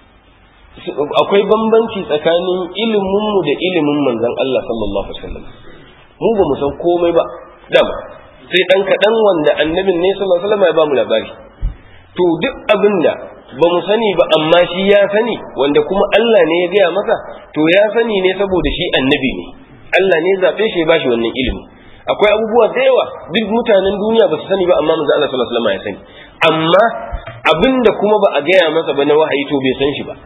akwai bambanci tsakanin ilimin mu da ilimin manzon Allah sallallahu alaihi wasallam mu ba mu san komai ba dama sai dan kadan wanda annabin ne sallallahu alaihi wasallam ya ba mu labari to duk abin da ba mu sani ba amma shi ya sani wanda kuma Allah ne ya gaya masa to ya sani ne saboda shi annabi ne Allah ne zaɓe shi ya bashi wannan ilimi akwai abubuwa da yawa duk mutanen duniya ba su sani ba amma manzo Allah sallallahu alaihi wasallam ya sani amma abinda kuma ba a gaya masa ba na wahayi to bai san shi ba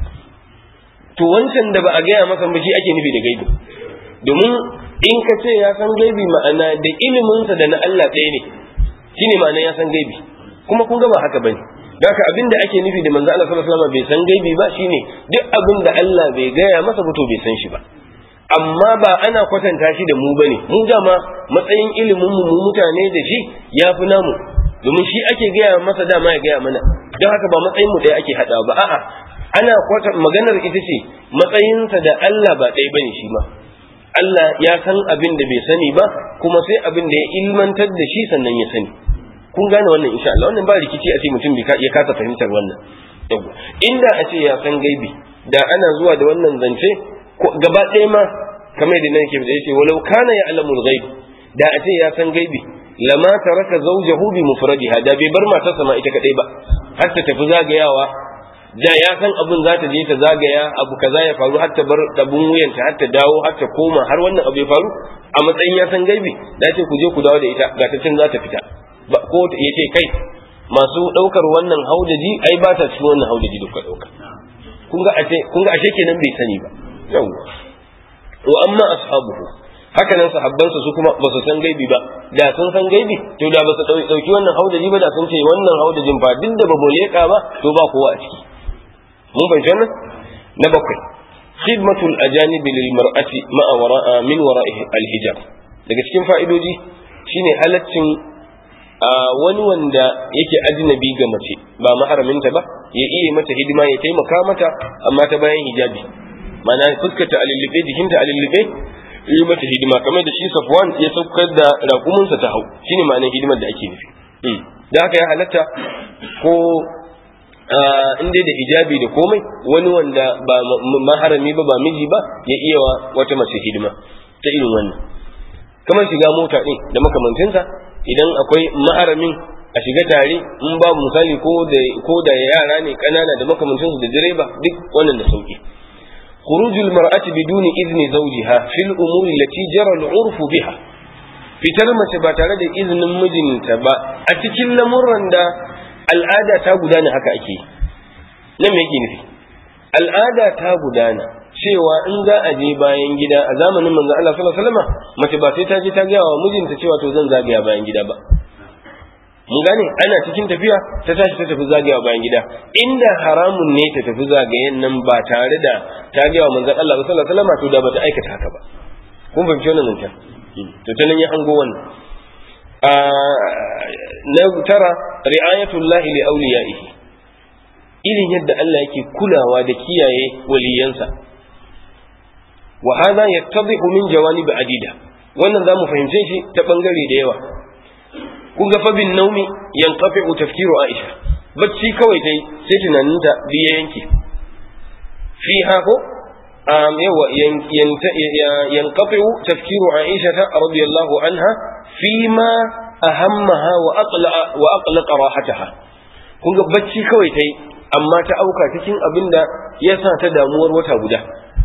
to wancan da ba a gaya masa ba shi ake nufi da gaibi domin in ka ce ya san gaibi ma'ana da iliminsa da na Allah ɗaya ne shine ma'ana ya san gaibi kuma kun ga ba haka bane haka abin da ake nufi da manzo Allah sallallahu alaihi wasallam bai san gaibi ba shine duk abin da Allah bai gaya masa ba to bai san shi ba amma ba ana kwatanta shi da mu bane mu dama matsayin ilimin mu mu mutane da shi ya fi namu domin shi ake gaya masa dama ya gaya mana don haka ba matsayin mu ɗaya ake haɗawa ba a'a ana kwata maganar ita ce matsayinsa da Allah ba ɗaya bane shi ma Allah ya san abin da bai sani ba kuma sai abin da ya ilmantar da shi sannan ya sani kun gane wannan insha Allah wannan ba rikici a ce mutum ya kasa fahimtar wannan inda a ce ya san gaibi da ana zuwa da wannan zance gaba ɗaya ma kamar da nake da yace walau kana ya alamul ghaib da a ce ya san gaibi lama taraka zawjahu bi mufradiha da bai bar matarsa ma ita kadai ba har ta tafi zagayawa da ya san abun za ta je ta zagaya abu kaza ya faru har ta bar tabun wuyanta har ta dawo har ta koma har wannan abu ya faru a matsayin ya san gaibi da ce ku je ku dawo da ita ga ta cin za ta fita ko ya ce kai masu ɗaukar wannan haudaji ai ba ta cikin wannan haudaji da kuka ɗauka kun ga ashe kun ga ashe kenan bai sani ba yawwa wa amma ashabuhu haka nan sahabbansa su kuma ba su san gaibi ba da sun san gaibi to da ba su dauki wannan haudaji ba da sun ce wannan haudajin ba duk da ba mu leka ba to ba kowa a ciki mun fahimci wannan na bakwai khidmatul ajanibi lil mar'ati ma'a wara'a min wara'i al hijab daga cikin fa'idoji shine halaccin wani wanda yake ajnabi ga mace ba maharaminta ba ya iya mata hidima ya taimaka mata amma ta bayan hijabi mana fuskarta a lullube jikinta a lullube yi mata hidima kamar da shi safwan ya saukar da raƙuminsa ta hau shine ma'anar hidimar da ake nufi da haka ya halatta ko in dai da hijabi da komai wani wanda ba maharami ba ba miji ba ya iya wa wata mace hidima ta irin wannan kamar shiga mota ɗin da makamancinsa idan akwai maharamin a shiga tare in babu misali ko da yara ne ƙanana da makamancinsu da direba duk wannan da sauki خروج المرأة بدون إذن زوجها في الأمور التي جرى العرف بها fitar mace ba tare da izinin mijinta ba a cikin lamurran da al'ada ta gudana haka ake nan me yake nufi al'ada ta gudana cewa in za a je bayan gida a zamanin manzo Allah sallallahu alaihi wasallam mace ba sai ta je ta gaya wa mijinta cewa to zan zagaya bayan gida ba mun gane ana cikin tafiya ta tashi ta tafi zagaya bayan gida inda haramun ne ta tafi zagayen nan ba tare da ta gaya wa manzon Allah sallallahu alaihi wasallam to da bata aikata haka ba kun fahimci wannan zancen to ta nan ya hango wannan na tara ri'ayatullahi li awliyaihi irin yadda Allah yake kulawa da kiyaye waliyansa wa hadha yattadihu min jawanib adida wannan zamu fahimce shi ta bangare da yawa kun ga fa bin naumi yanqafi'u tafkiru aisha bacci kawai dai sai tunaninta biya yanke fiha ko um, yawa yanqafi'u tafkiru aisha radiyallahu anha fima ahammaha wa aqlaqa wa aqlaqa rahataha kun ga bacci kawai tai amma ta auka cikin abinda ya sa ta damuwar wata guda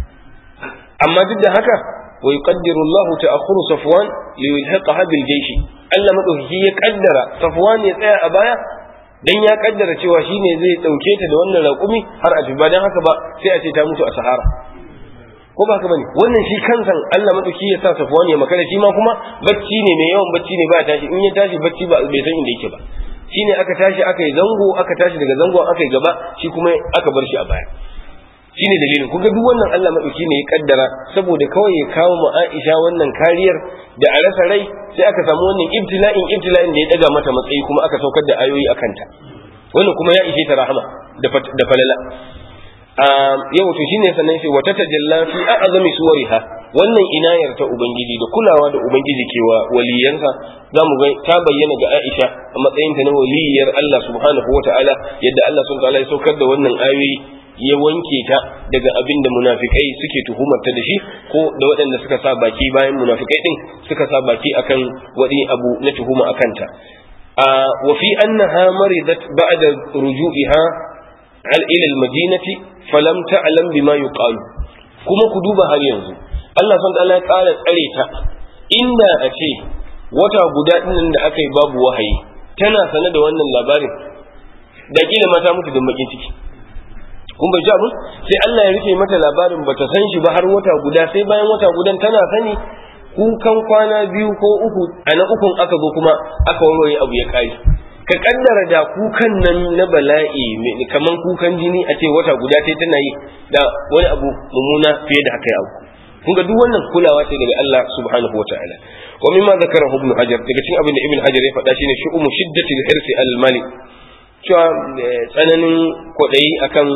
amma duk da haka wa yuqaddiru Allahu ta'akhkhuru Safwan li yulhiqaha bil jaysh Allah madaukaki ya kaddara Safwan ya tsaya a baya dan ya kaddara cewa shine zai dauke ta da wannan raƙumi har a ba dan haka ba sai a ce ta mutu a Sahara ko ba haka bane wannan shi kansa Allah madauki ya sa Safwan ya makara shi ma kuma bacci ne mai yawan bacci ne ba tashi in ya tashi bacci ba bai san inda yake ba shine aka tashi aka yi zango aka tashi daga zango aka yi gaba shi kuma aka bar shi a baya shine dalilin kun ga duk wannan Allah madauki ne ya kaddara saboda kawai ya kawo mu Aisha wannan kariyar da a rasa rai sai aka samu wannan ibtila'in ibtila'in da ya daga mata matsayi kuma aka saukar da ayoyi akan ta wannan kuma ya ishe ta rahama da da falala yau to shine sannan sai wata tajalla fi a'zami suwariha wannan inayar ta ubangiji da kulawa da ubangiji ke wa waliyansa zamu ga ta bayyana ga Aisha a matsayin ta na waliyar Allah subhanahu wata'ala yadda Allah subhanahu wata'ala ya saukar da wannan ayoyi ya wanke ta daga abin da munafikai suke tuhumarta da shi ko da waɗanda suka sa baki bayan munafikai din suka sa baki akan wani abu na tuhuma akan ta wa fi annaha maridat ba'da ruju'iha al ila al-madinati falam ta'lam bima yuqalu kuma ku duba har yanzu Allah subhanahu ya ƙara tsare ta inda a ce wata guda ɗin da aka yi babu wahayi tana sane da wannan labarin da kila mata mutu da bakin ciki kun bai abin sai Allah ya rufe mata labarin bata san shi ba har wata guda sai bayan wata gudan tana sani kukan kwana biyu ko uku a na ukun aka zo kuma aka warware abu ya kare ka kaddara da kukan nan na bala'i kaman kukan jini a ce wata guda sai tana yi da wani abu mummuna fiye da haka ya auku kun ga duk wannan kulawa ce daga Allah subhanahu wataala wa mimma zakara ibn hajar daga cikin abin da ibn hajar ya faɗa shine shu'umu shiddatil hirsi al mali cewa tsananin kwaɗayi akan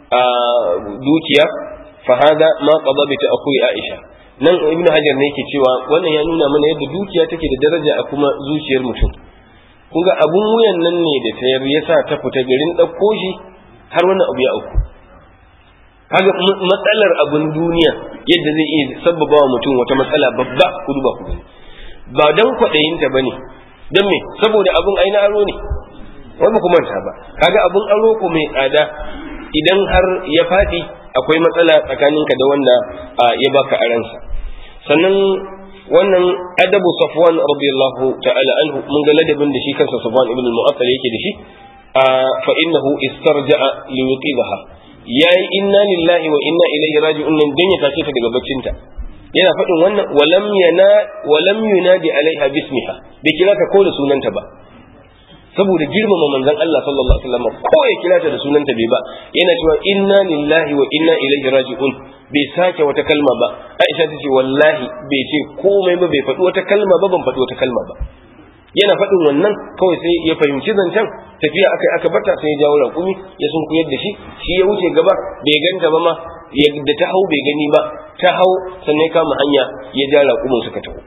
dukiya fa hada ma qada bi ta'khuri aisha nan ibn hajar ne yake cewa wannan ya nuna mana yadda dukiya take da daraja a kuma zuciyar mutum kun ga abun wuyan nan ne da tayar yasa ta fita garin ɗauko shi har wannan abu ya auku kaga matsalar abun duniya yadda zai iya sabbaba wa mutum wata matsala babba ku duba ku gani ba dan kwaɗayinta ba ne don me saboda abun aina aro ne wani ku manta ba kaga abun aro ko mai tsada idan har ya faɗi akwai matsala tsakaninka da wanda ya baka aransa sannan wannan adabu safwan radiyallahu ta'ala anhu mun ga ladabin da shi kansa safwan ibn al-mu'attal yake da shi fa innahu istarja'a li yuqibaha yayi inna lillahi wa inna ilaihi raji'un nan dan ya tace ta daga baccinta yana faɗin wannan walam yana walam yunadi alaiha bismiha bai kira ta ko da sunanta ba saboda girmama manzon Allah sallallahu alaihi wasallam ko ya kira ta da sunanta bai ba yana cewa inna lillahi wa inna ilaihi raji'un bai sake wata kalma ba Aisha ta ce wallahi bai ce komai ba bai faɗi wata kalma ba ban faɗi wata kalma ba yana faɗin wannan kawai sai ya fahimci zancen tafiya aka aka bata sai ya jawo raƙumi ya sun kuyar da shi shi ya wuce gaba bai ganta ba ma da ta hau bai gani ba ta hau sannan ya kama hanya ya ja raƙumin suka taho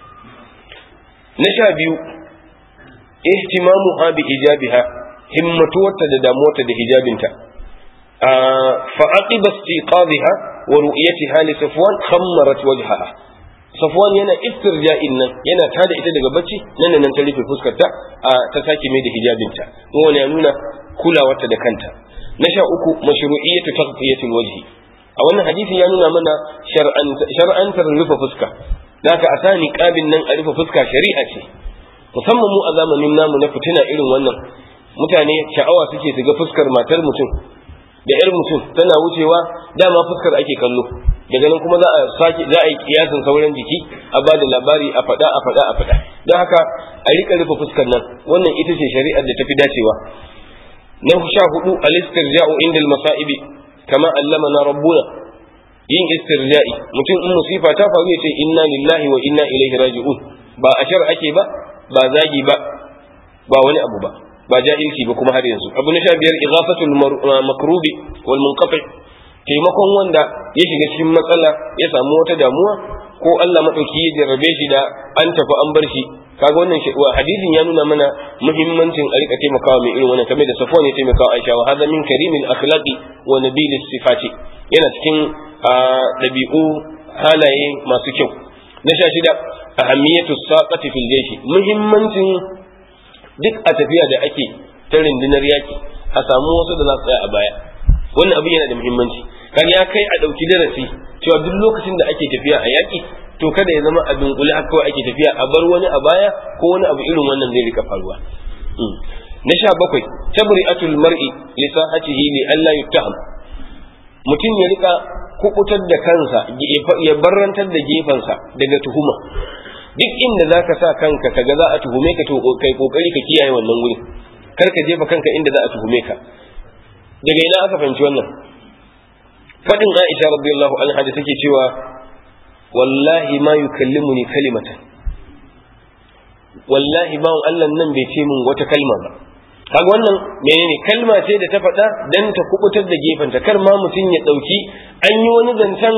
na sha biyu ihtimamu ha bi hijabiha himmatuwarta da damuwarta da hijabinta fa aqiba istiqadha wa ru'yatiha li safwan khammarat wajhaha safwan yana istirja'in nan yana tada ita daga bacci nan da nan ta rufe fuskarta ta sake mai da hijabinta wannan ya nuna kulawarta da kanta na sha uku mashru'iyyatu taghfiyatil wajhi a wannan hadisi ya nuna mana shar'antar rufe fuska naka a sa niqabin nan a rufe fuska shari'a ce musamman mu a zamanin namu na fitina irin wannan mutane sha'awa suke su ga fuskar matar mutum da yar mutum tana wucewa dama fuskar ake kallo daga nan kuma za a sake za a yi kiyasin sauran jiki a ba da labari a faɗa a faɗa a faɗa don haka a rika rufe fuskar nan wannan ita ce shari'ar da tafi dacewa na sha hudu al-istirja'u inda al-masa'ibi kama allamana rabbuna yin istirja'i mutum in musifa ta faru ya ce inna lillahi wa inna ilaihi raji'un ba a shar ake ba ba zagi ba ba wani abu ba ba jahilci ba kuma har yanzu abu na sha biyar ighafatul makrubi wal munqati taimakon wanda ya shiga cikin matsala ya samu wata damuwa ko Allah madauki ya jarrabe shi da an tafi an bar shi kaga wannan hadisin ya nuna mana muhimmancin a rika taimakawa mai irin wannan kamar da Safwan ya taimakawa Aisha wa hadha min karimil akhlaqi wa nabilis sifati yana cikin dabi'u halaye masu kyau na sha shida ahamiyatu saqati fil jayshi muhimmancin duk a tafiya da ake ta rundunar yaki a samu wasu da za su tsaya a baya wannan abin yana da muhimmanci kan ya kai a ɗauki darasi cewa duk lokacin da ake tafiya a yaki to kada ya zama a dunkule haka kawai ake tafiya a bar wani a baya ko wani abu irin wannan zai rika faruwa na sha bakwai tabri'atul mar'i li sahatihi li alla yuttaham mutum ya rika kukutar da kansa ya barrantar da gefensa daga tuhuma duk inda za ka sa kanka kaga za a tuhume ka to kai kokari ka kiyaye wannan wuri kar ka jefa kanka inda za a tuhume ka daga ina aka fahimci wannan fadin Aisha radiyallahu anha da take cewa wallahi ma yukallimuni kalimatan wallahi bawon Allah nan bai ce min wata kalma ba kaga wannan menene kalma ce da ta faɗa dan ta kubutar da gefenta kar ma mutum ya ɗauki an yi wani zancen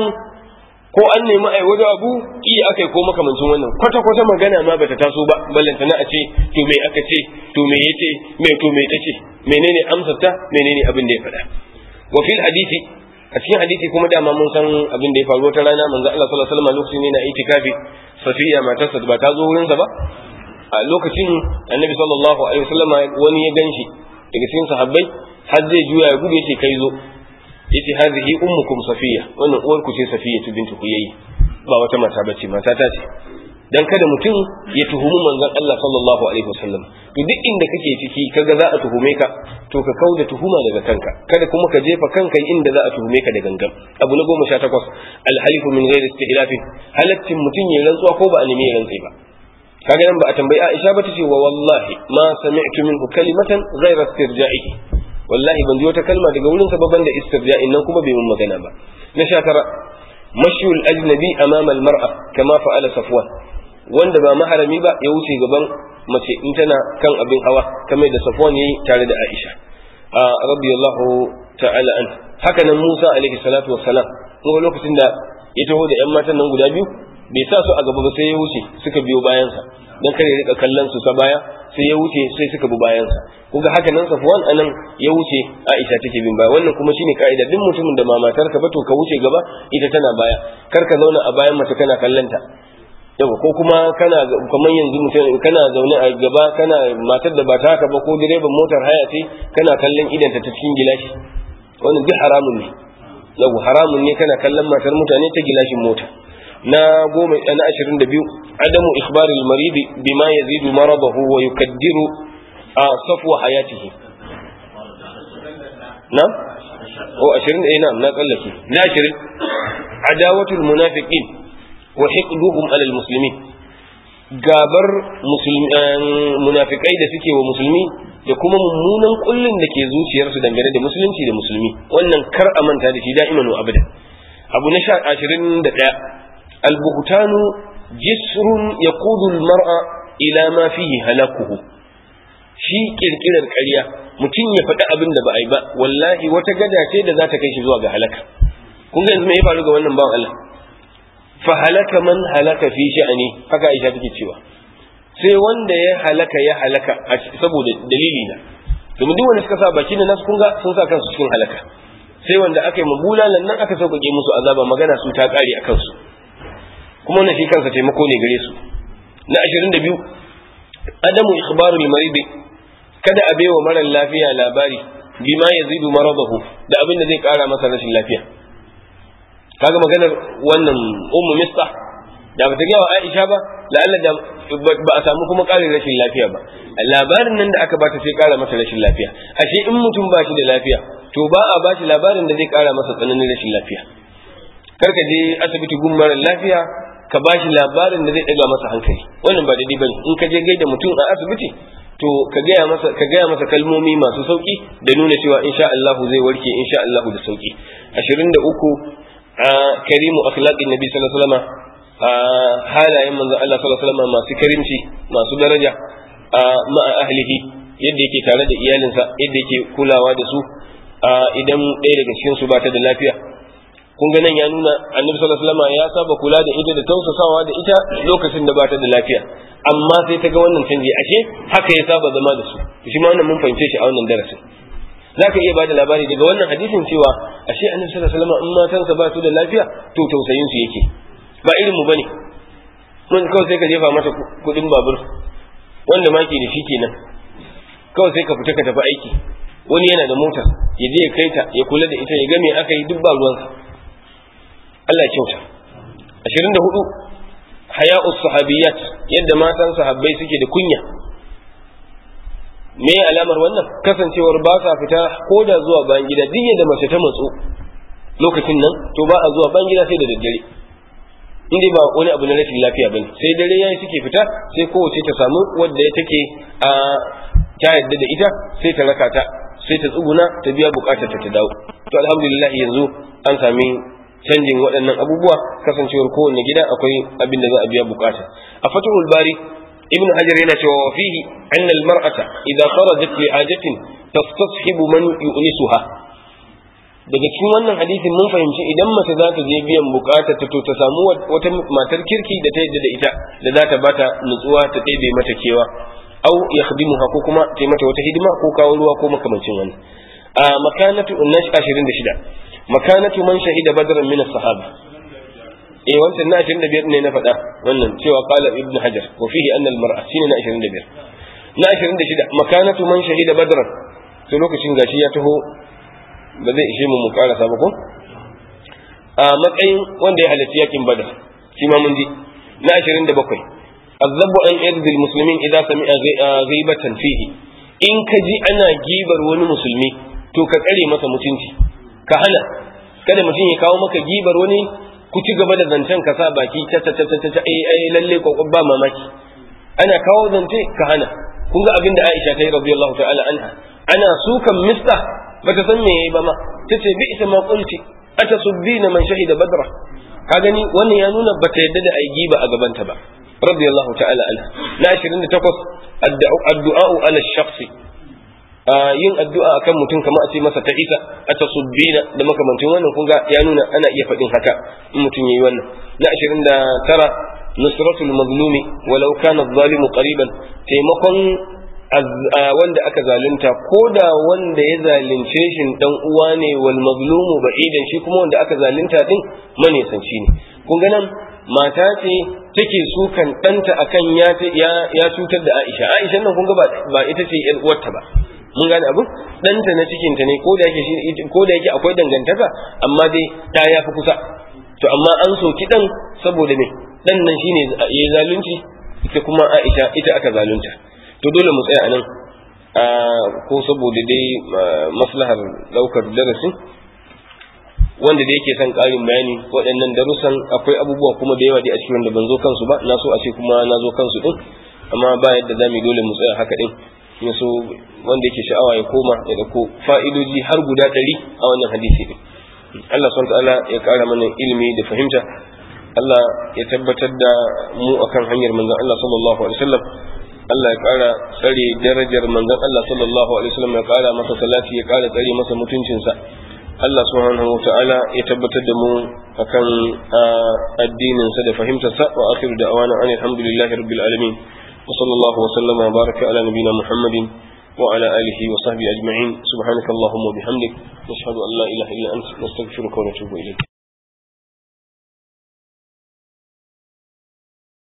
ko an nemi ai wani abu iya aka ko makamancin wannan kwata kwata magana ma bata taso ba ballanta na a ce to me aka ce to me yace me to me tace menene amsar ta menene abin da ya faɗa wa fil hadisi a cikin hadisi kuma dama mun san abin da ya faru wata rana manzo Allah sallallahu alaihi wasallam lokacin yana itikafi safiya matarsa ba ta zo wurinsa ba a lokacin annabi sallallahu alaihi wasallam wani ya ganshi daga cikin sahabbai har zai juya ya gudu yace kai zo yace hadhihi ummukum safiya wannan uwar ku ce safiya bintu huyayi ba wata mata bace mata ta ce dan kada mutum ya tuhumi manzon Allah sallallahu alaihi wasallam to duk inda kake ciki kaga za a tuhume ka to ka kauda tuhuma daga kanka kada kuma ka jefa kanka inda za a tuhume ka da gangan abu na goma sha takwas alhalifu min ghairi istihlafin halattin mutum ya rantsuwa ko ba a nemi ya rantsi ba kaga nan ba a tambayi Aisha ba tace wa wallahi ma sami'tu minhu kalimatan ghayra istirja'ihi wallahi ban ji wata kalma daga wurin sa ban da istirja'in nan kuma bai mun magana ba na sha tara mashiyul ajnabi amama almar'a kama fa'ala safwan wanda ba maharami ba ya wuce gaban mace in tana kan abin hawa kamar da safwan yayi tare da Aisha a radiyallahu ta'ala an haka nan Musa alaihi salatu wassalam kuma lokacin da ya taho da yan matan nan guda biyu bai sa su a gaba ba sai ya wuce suka biyo bayansa dan kare rika kallon su ta baya sai ya wuce sai suka bi bayansa kuga haka nan Safwan anan ya wuce Aisha take bin baya wannan kuma shine kaida duk mutumin da mamatar ka ba to ka wuce gaba ita tana baya kar ka zauna a bayan mace kana kallanta yawa ko kuma kana kamar yanzu mutum kana zaune a gaba kana matar da ba ta haka ba ko direban motar haya ce kana kallon idanta ta cikin gilashi wannan duk haramun ne yau haramun ne kana kallon matar mutane ta gilashin mota na goma na ashirin da biyu adamu ikhbaril maridi bima yazidu maradahu wa yukaddiru a safwa hayatihi na o ashirin da na na tsallake na ashirin adawatul munafiqin wa hiqduhum alal muslimin gabar munafikai da suke wa musulmi da kuma mummunan kullun da ke zuciyarsu dangane da musulunci da musulmi wannan kar a manta da shi da'iman wa abadan abu na sha ashirin da ɗaya albuhtanu jisrun yaqudu almar'a ila ma fihi halakuhu shi kirkirar ƙarya mutum ya faɗi abin da ba a yi ba wallahi wata gada ce da za ta kai shi zuwa ga halaka kun ga yanzu me ya faru ga wannan bawan Allah fa halaka man halaka fi sha'ani haka Aisha take cewa sai wanda ya halaka ya halaka saboda dalili na domin duk wanda suka sa baki da nasu kunga sun sa kansu cikin halaka sai wanda aka yi mabulalan nan aka sauƙaƙe musu azaba magana su ta ƙare a kansu kuma wannan shi kansa taimako ne gare su na ashirin da biyu adamu ikhbarul marid kada a baiwa marar lafiya labari bima yazidu maradahu da abin da zai ƙara masa rashin lafiya kaga maganar wannan ummu mistah da ba ta gaya wa Aisha ba la'alla da ba a samu kuma ƙarin rashin lafiya ba labarin nan da aka bata sai ƙara masa rashin lafiya ashe in mutum ba shi da lafiya to ba a ba shi labarin da zai ƙara masa tsananin rashin lafiya kar ka je asibiti gun mara lafiya ka ba shi labarin da zai ɗaga masa hankali wannan ba daidai bane in ka je gaida mutum a asibiti to ka gaya masa ka gaya masa kalmomi masu sauki da nuna cewa insha Allah zai warke insha Allah da sauki 23 karimu akhlaqin nabi sallallahu alaihi wasallam halayen manzon Allah sallallahu alaihi wasallam masu karimci masu daraja ma'a ahlihi yadda yake tare da iyalinsa yadda yake kulawa da su idan ɗaya daga cikin su ba ta da lafiya kun ga nan ya nuna annabi sallallahu alaihi wasallam ya saba kula da ita da tausasawa da ita lokacin da ba ta da lafiya amma sai ta ga wannan canji ashe haka ya saba zama da su shi ma wannan mun fahimce shi a wannan darasin zaka iya bada labari daga wannan hadisin cewa ashe annabi sallallahu alaihi wasallam in matansa ba su da lafiya to tausayin su yake ba irin mu bane mun kawai sai ka jefa mata kudin babur wanda ma ke da shi kenan kawai sai ka fita ka tafi aiki wani yana da mota ya je ya kai ta ya kula da ita ya ga me aka yi duk ba ruwansa Allah ya kyauta 24 haya'us sahabiyat yadda matan sahabbai suke da kunya me alamar wannan kasancewar ba sa fita ko da zuwa bayan gida duk yadda mace ta matsu lokacin nan to ba a zuwa bayan gida sai da daddare inda ba wani abu na rashin lafiya bane sai dare yayi suke fita sai kowace ta samu wadda take a ta yadda da ita sai ta raka ta sai ta tsuguna ta biya bukatar ta ta dawo to alhamdulillah yanzu an sami canjin waɗannan abubuwa kasancewar kowanne gida akwai abin da za a biya bukata a fatihul bari ibn hajar yana cewa wa fihi anna al mar'ata idza kharajat li hajatin tastashibu man yu'nisuha daga cikin wannan hadisin mun fahimci idan mace za ta je biyan bukatar ta to ta samu wata matar kirki da ta yadda da ita da za ta bata nutsuwa ta ɗebe mata kewa au yakhdimuha ko kuma ta mata wata hidima ko kawo ruwa ko makamancin wannan a makanatu nash 26 makanatu man shahida badran min as-sahaba eh wancan na 25 ne na faɗa wannan cewa qala ibn hajar wa fihi anna al-mar'a shine na 25 na 26 makanatu man shahida badran to lokacin gashi ya taho ba zai ishe mu mu karasa ba ko a matsayin wanda ya halarci yakin badar shi ma mun ji na 27 الذب عن إرض المسلمين إذا سمع غيبة فيه in ka ji ana gibar wani musulmi to ka tsare masa mutunci ka hana kada mutum ya kawo maka gibar wani ku ci gaba da zancen ka sa baki ta ta ta ta ta ai ai lalle ko ba mamaki ana kawo zance ka hana kun ga abin da Aisha ta yi radiyallahu ta'ala anha ana sukan mista bata san me yayi ba ma tace bi ita ma qulti atasubbina man shahida badra ka gani wannan ya nuna bata yadda da ai giba a gabanta ba radiyallahu ta'ala anha na 28 addu'a ala shakhsi yin addu'a akan mutum kamar a ce masa ta isa a tasubbina da makamancin wannan kun ga ya nuna ana iya faɗin haka in mutum yayi wannan na 29 nusratul mazlumi walau kana zalimu qariban taimakon wanda aka zalunta ko da wanda ya zalunce shi dan uwa ne wal mazlumu ba'idan shi kuma wanda aka zalunta din manesanci ne kun ga nan mata ce take sukan ɗanta akan ya ya cutar da Aisha Aisha nan kun ga ba ita ce yar uwarta ba mun gane abu ɗanta na cikin ta ne ko da yake ko da yake akwai dangantaka amma dai ta ya fi kusa to amma an soki dan saboda me dan nan shine yayi zalunci ita kuma Aisha ita aka zalunta to dole mu tsaya anan ko saboda dai maslahar daukar darasin wanda da yake son ƙarin bayani waɗannan darussan akwai abubuwa kuma da yawa dai a cikin wanda ban zo kansu ba na so a ce kuma na zo kansu din amma ba yadda za mu dole mu tsaya haka din ya so wanda yake sha'awa ya koma ya dauko fa'idoji har guda ɗari a wannan hadisi din Allah subhanahu ta'ala ya ƙara mana ilimi da fahimta Allah ya tabbatar da mu akan hanyar manzon Allah sallallahu alaihi wasallam Allah ya ƙara tsare darajar manzon Allah sallallahu alaihi wasallam ya ƙara masa salati ya ƙara tsare masa mutuncinsa Allah subhanahu wa ta'ala ya tabbatar da mu akan addininsa da fahimtarsa wa akhiru da'wana an alhamdulillahi rabbil alamin wa sallallahu wa sallama wa baraka ala nabina muhammadin wa ala alihi wa sahbihi ajma'in subhanakallahumma wa bihamdik nashhadu an la ilaha illa anta nastaghfiruka wa natubu ilayk